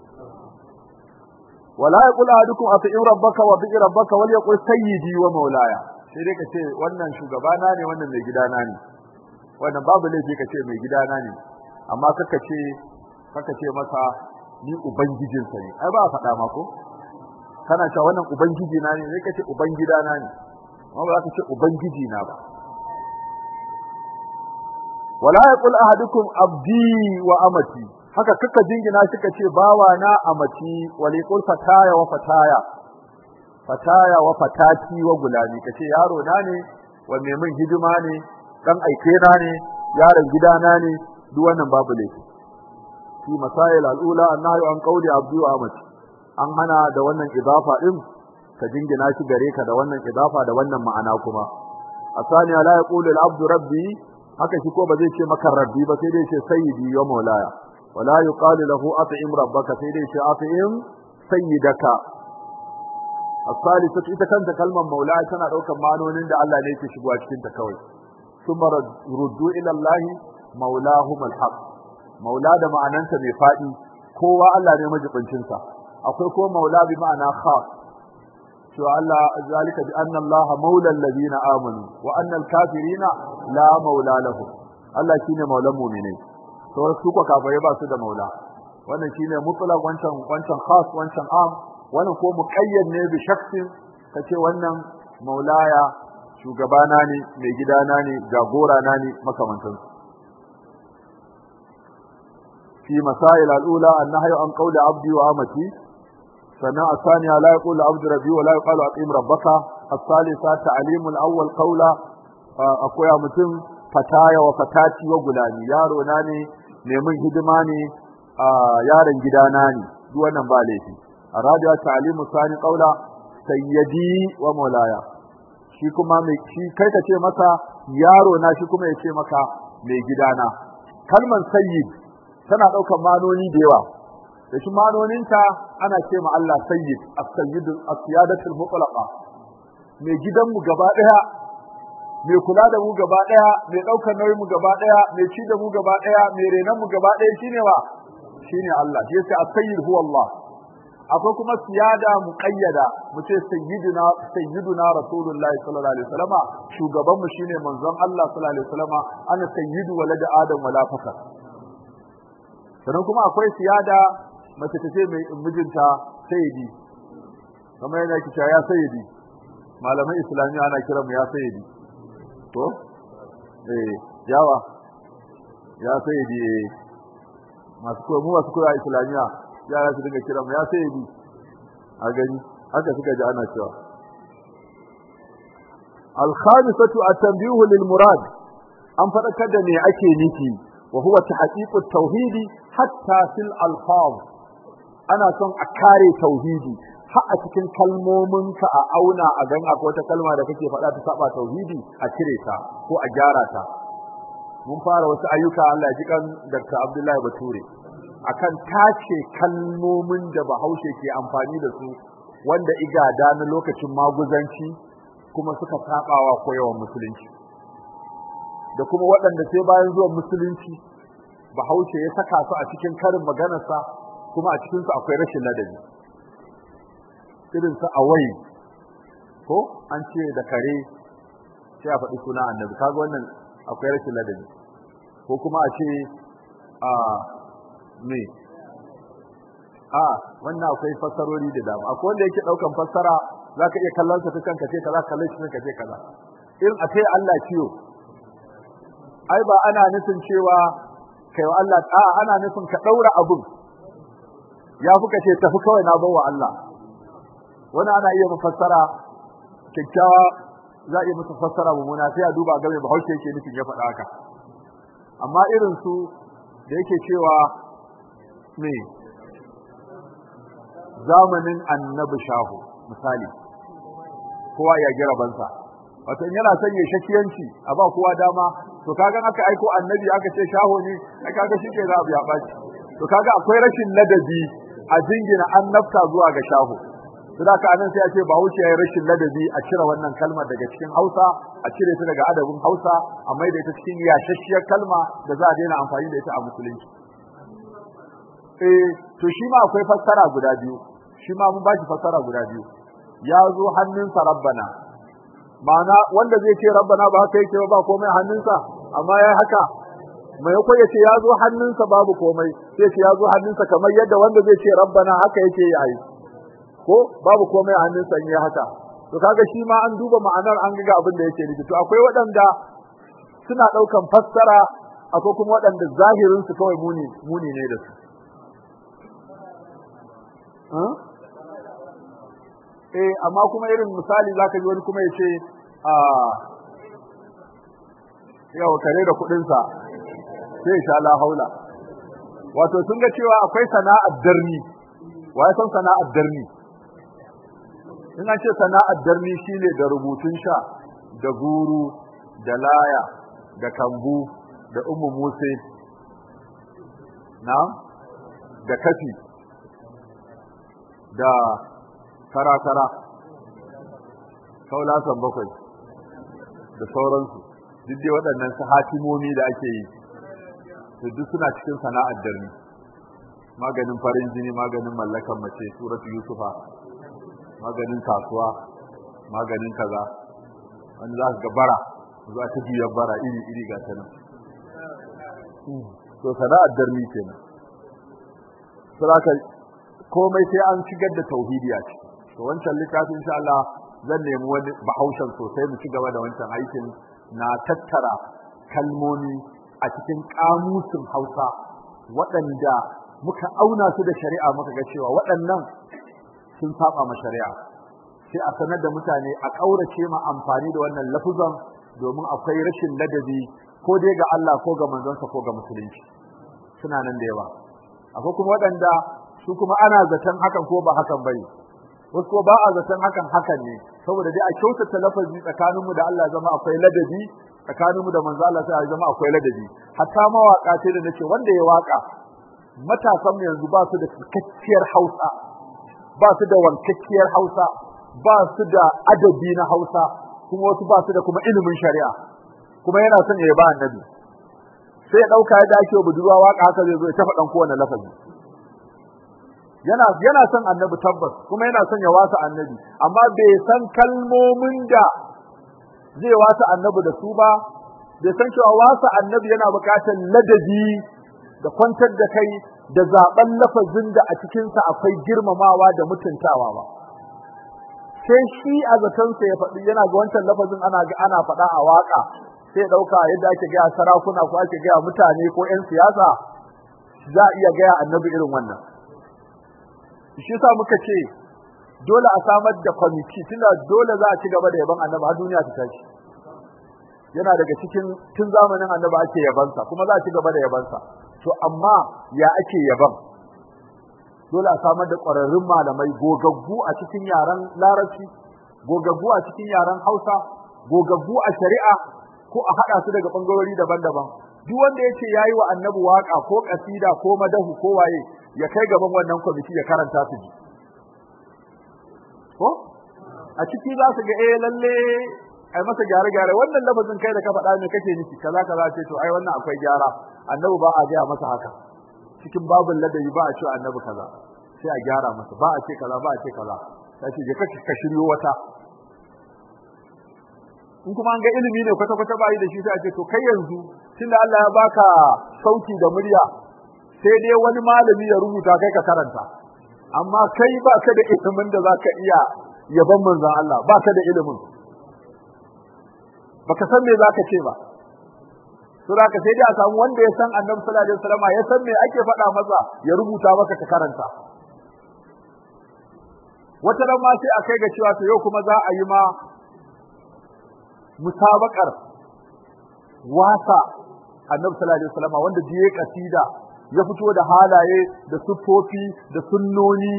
wala yaqul ahadukum ati'u rabbaka wa bi'i rabbaka wal yaqul sayyidi wa maulaya sai dai ka ce wannan shugabana ne wannan mai gidana ne wannan babu laifi ka ce mai gidana ne amma kaka ce kaka ce masa ni ubangijinsa ne ai ba a faɗa ma ko kana cewa wannan ubangiji na ne sai ka ce ubangidana ne amma ba za ka ce ubangiji na ba wala yaqul ahadukum abdi wa amati haka kaka jingina shi ka ce bawa na amati wali qul fataya wa fataya fataya wa fatati wa gulami kace yaro na ne wa mai min hidima ne dan aike na ne yaron gidana ne duk wannan babu laifi fi masail al-ula annahu an qawli abdi wa amati an hana da wannan idafa din ka jingina shi gare ka da wannan idafa da wannan ma'ana kuma asani la yaqulu al-abdu rabbi haka shi ko ba zai ce maka rabbi ba sai dai ce sayyidi wa maulaya wala yuqalu lahu at'im rabbaka sai dai ce at'im sayyidaka as-salisatu ita kanta kalmar maulaya tana daukar ma'anonin da Allah ne yake shigowa cikin ta kawai thumma ruddu ila Allah maulahum al-haq maula da ma'ananta mai fadi kowa Allah ne majibincin sa akwai ko maula bi ma'ana khas to Allah zalika bi anna Allah maula alladhina amanu wa anna al-kafirina la maula lahum Allah shine maulan mu'mini to su ko kafirai ba su da maula wannan shine mutlaq wancan wancan khas wancan am wannan ko muqayyad ne bi shakhsin kace wannan maulaya shugabana ne mai gidana ne jagora na ne makamantan fi masail al-ula an-nahyu an qawli abdi wa amati sana asaniya la yaqulu abdu rabbi wa la yuqalu aqim rabbaka as-salisa ta'lim al-awwal qawla akoya mutum fataya wa fatati wa gulani yaro na ne neman hidima ne yaron gidana ne duk wannan ba laifi arabiya ta'limu sani qawla sayyidi wa maulaya shi kuma mai shi kai ka ce masa yaro na shi kuma ya ce maka mai gidana kalman sayyid tana daukar manoni da yawa da shi manoninta ana ce ma Allah sayyid as-sayyid as-siyadatul mutlaqa mai gidanmu gaba daya mai kula da mu gaba daya mai daukar nauyin mu gaba daya mai ci da mu gaba daya mai renan mu gaba daya shine wa shine Allah shi yasa as-sayyid huwa Allah akwai kuma siyada muqayyada mu ce sayyiduna sayyiduna rasulullahi sallallahu alaihi wasallam shugaban mu shine manzon Allah sallallahu alaihi wasallam ana sayyidu walad adam wala fakar sannan kuma akwai siyada mace ta ce mai mijinta sayyidi kamar yana kici ya sayyidi malaman islamiyya ana kira mu ya sayyidi to eh yawa ya sayyidi masu koyo mu masu koyo islamiyya yara su dinga kira mu ya sayyidi a gani haka suka ji ana cewa al-khamisatu at-tanbihu lil murad an fadakar da me ake nufi wa huwa tahqiqut tauhidi hatta fil alfaz ana son a kare tauhidi har a cikin kalmominka a auna a gan akwai wata kalma da kake faɗa ta saba tauhidi a cire ta ko a gyara ta mun fara wasu ayyuka Allah ji kan Dr. Abdullahi Bature akan tace kalmomin da Bahaushe ke amfani da su wanda igada na lokacin maguzanci kuma suka sabawa koyawan musulunci da kuma waɗanda sai bayan zuwan musulunci Bahaushe ya saka su a cikin karin maganarsa kuma a cikin su akwai rashin ladabi irin su awai ko an ce da kare sai a faɗi suna annabi kaga wannan akwai rashin ladabi ko kuma a ce a me a wannan akwai fassarori da dama akwai wanda yake daukan fassara zaka iya kallon sa ta kanka ce kaza kallon shi kanka ce kaza irin a ce Allah ciyo ai ba ana nufin cewa kai wa Allah a ana nufin ka daura abun ya fi ka ce tafi kawai na bawa Allah wani ana iya mafassara kyakkyawa za a iya musu fassara mummuna sai a duba game bahaushe yake nufin ya faɗa haka amma irin su da yake cewa me zamanin annabi shahu misali kowa ya gira bansa wato in yana son ya shakiyanci a ba kowa dama to kaga aka aiko annabi aka ce shaho ne ai kaga shike za abu ya baci to kaga akwai rashin ladabi a jingina annabta zuwa ga shaho to da ka anan sai a ce ba wuce yayi rashin ladabi a cire wannan kalmar daga cikin Hausa a cire ta daga adabin Hausa a maida ita cikin yashashiyar kalma da za a daina amfani da ita a musulunci eh to shi ma akwai fassara guda biyu shi ma mun bashi fassara guda biyu ya zo hannunsa rabbana ma'ana wanda zai ce rabbana ba haka yake ba komai hannunsa amma ya haka mai yako ya ce ya zo hannunsa babu komai sai ce ya zo hannunsa kamar yadda wanda zai ce rabbana haka yake yi ko babu komai a hannunsa in ya haka to kaga shi ma an duba ma'anar an ga abin da yake nufi to akwai waɗanda suna ɗaukan fassara akwai kuma waɗanda zahirin su kawai muni muni ne da su eh amma kuma irin misali zaka ji wani kuma yace a yau kare da kudin sa sai sha la haula wato sun ga cewa akwai sana'ar darni wai san sana'ar darni ina ce sana'ar darni shine da rubutun sha da guru da laya da kambu da ummu muse na da kafi da kara-kara kaulasan bakwai da sauransu duk dai waɗannan su hatimomi da ake yi to duk suna cikin sana'ar darni maganin farin jini maganin mallakan mace suratu yusufa maganin kasuwa maganin kaza wani za ka ga bara za ta juyar bara iri iri ga ta nan to sana'ar darmi kenan saboda komai sai an shigar da tauhidi a ciki to wancan littafin insha Allah zan nemi wani bahaushen sosai mu ci gaba da wancan aikin na tattara kalmomi a cikin kamusin Hausa waɗanda muka auna su da shari'a muka ga cewa waɗannan sun saba ma shari'a sai a sanar da mutane a ƙaurace ma amfani da wannan lafuzan domin akwai rashin ladabi ko dai ga Allah ko ga manzonsa ko ga musulunci suna nan da yawa akwai kuma waɗanda su kuma ana zaton hakan ko ba hakan bane wasu ko ba a zaton hakan hakan ne saboda dai a kyautata lafazi tsakaninmu da Allah zama akwai ladabi tsakaninmu da manzo Allah sai zama akwai ladabi hatta mawaka ce da nace wanda ya waka matasan mu yanzu ba su da cikakkiyar Hausa ba su da wankakkiyar Hausa ba su da adabi na Hausa kuma wasu ba su da kuma ilimin shari'a kuma yana son ya ba annabi sai ya dauka yadda ake budurwa waka haka zai zo ya tafa dan kowane lafazi yana yana son annabi tabbas kuma yana son ya wasa annabi amma bai san kalmomin da zai wasa annabi da su ba bai san cewa wasa annabi yana bukatar ladabi da kwantar da kai da zaben lafazin da a cikinsa akwai girmamawa da mutuntawa ba sai shi a zatonsa ya faɗi yana ga wancan lafazin ana ga ana faɗa a waka sai ɗauka yadda ake gaya sarakuna ko ake gaya mutane ko 'yan siyasa za a iya gaya annabi irin wannan shi yasa muka ce dole a samar da kwamiti tunda dole za a ci gaba da yaban annabi har duniya ta tashi yana daga cikin tun zamanin annabi ake yabansa kuma za a ci gaba da yabansa to amma ya ake yaban dole a samar da ƙwararrun malamai gogaggu a cikin yaren larabci gogaggu a cikin yaren hausa gogaggu a shari'a ko a haɗa su daga ɓangarori daban-daban duk wanda ya ce ya yi wa annabi waƙa ko ƙasida ko madahu ko waye ya kai gaban wannan kwamiti ya karanta su ji ko a ciki za su ga eh lalle ai masa gyare-gyare wannan lafazin kai da ka faɗa ne kake nufi kaza kaza ce to ai wannan akwai gyara annabi ba a gaya masa haka cikin babin ladabi ba a ce annabi kaza sai a gyara masa ba a ce kaza ba a ce kaza sai ce je ka shiryo wata in kuma an ga ilimi ne kwata-kwata ba yi da shi sai a ce to kai yanzu tunda Allah ya baka sauti da murya sai dai wani malami ya rubuta kai ka karanta amma kai ba ka da ilimin da zaka iya yaban manzon Allah ba ka da ilimin baka san me zaka ce ba to zaka sai dai a samu wanda ya san Annabi sallallahu alaihi wasallam ya san me ake faɗa masa ya rubuta maka ka karanta wata ran ma sai a kai ga cewa to yau kuma za a yi ma musabakar wasa Annabi sallallahu alaihi wasallam wanda biye kasida ya fito da halaye da siffofi da sunnoni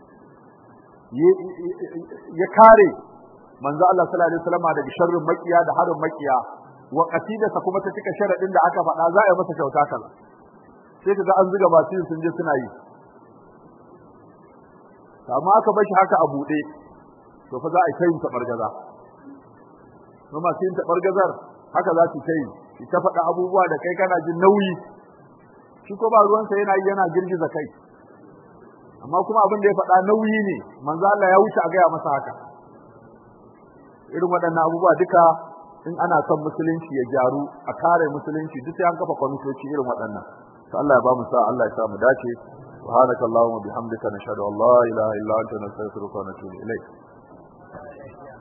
ya kare manzo Allah sallallahu alaihi wasallam daga sharrin makiya da harin makiya wa qasidarsa kuma ta cika sharadin da aka faɗa za a yi masa kyauta kaza sai kaga an zuga masu yin sun je suna yi amma aka bar shi haka a buɗe to fa za a yi tayin tabargaza kuma masu yin tabargazar haka za su tayi ta faɗa abubuwa da kai kana jin nauyi shi ko ba ruwansa yana yi yana girgiza kai amma kuma abin da ya faɗa nauyi ne manzo Allah ya wuce a gaya masa haka irin waɗannan abubuwa duka in ana son musulunci ya gyaru a kare musulunci duk sai an kafa kwamitoci irin waɗannan to Allah ya ba mu sa Allah ya sa mu dace subhanakallahumma bihamdika nashhadu an la ilaha illa anta nastaghfiruka wa natubu ilayk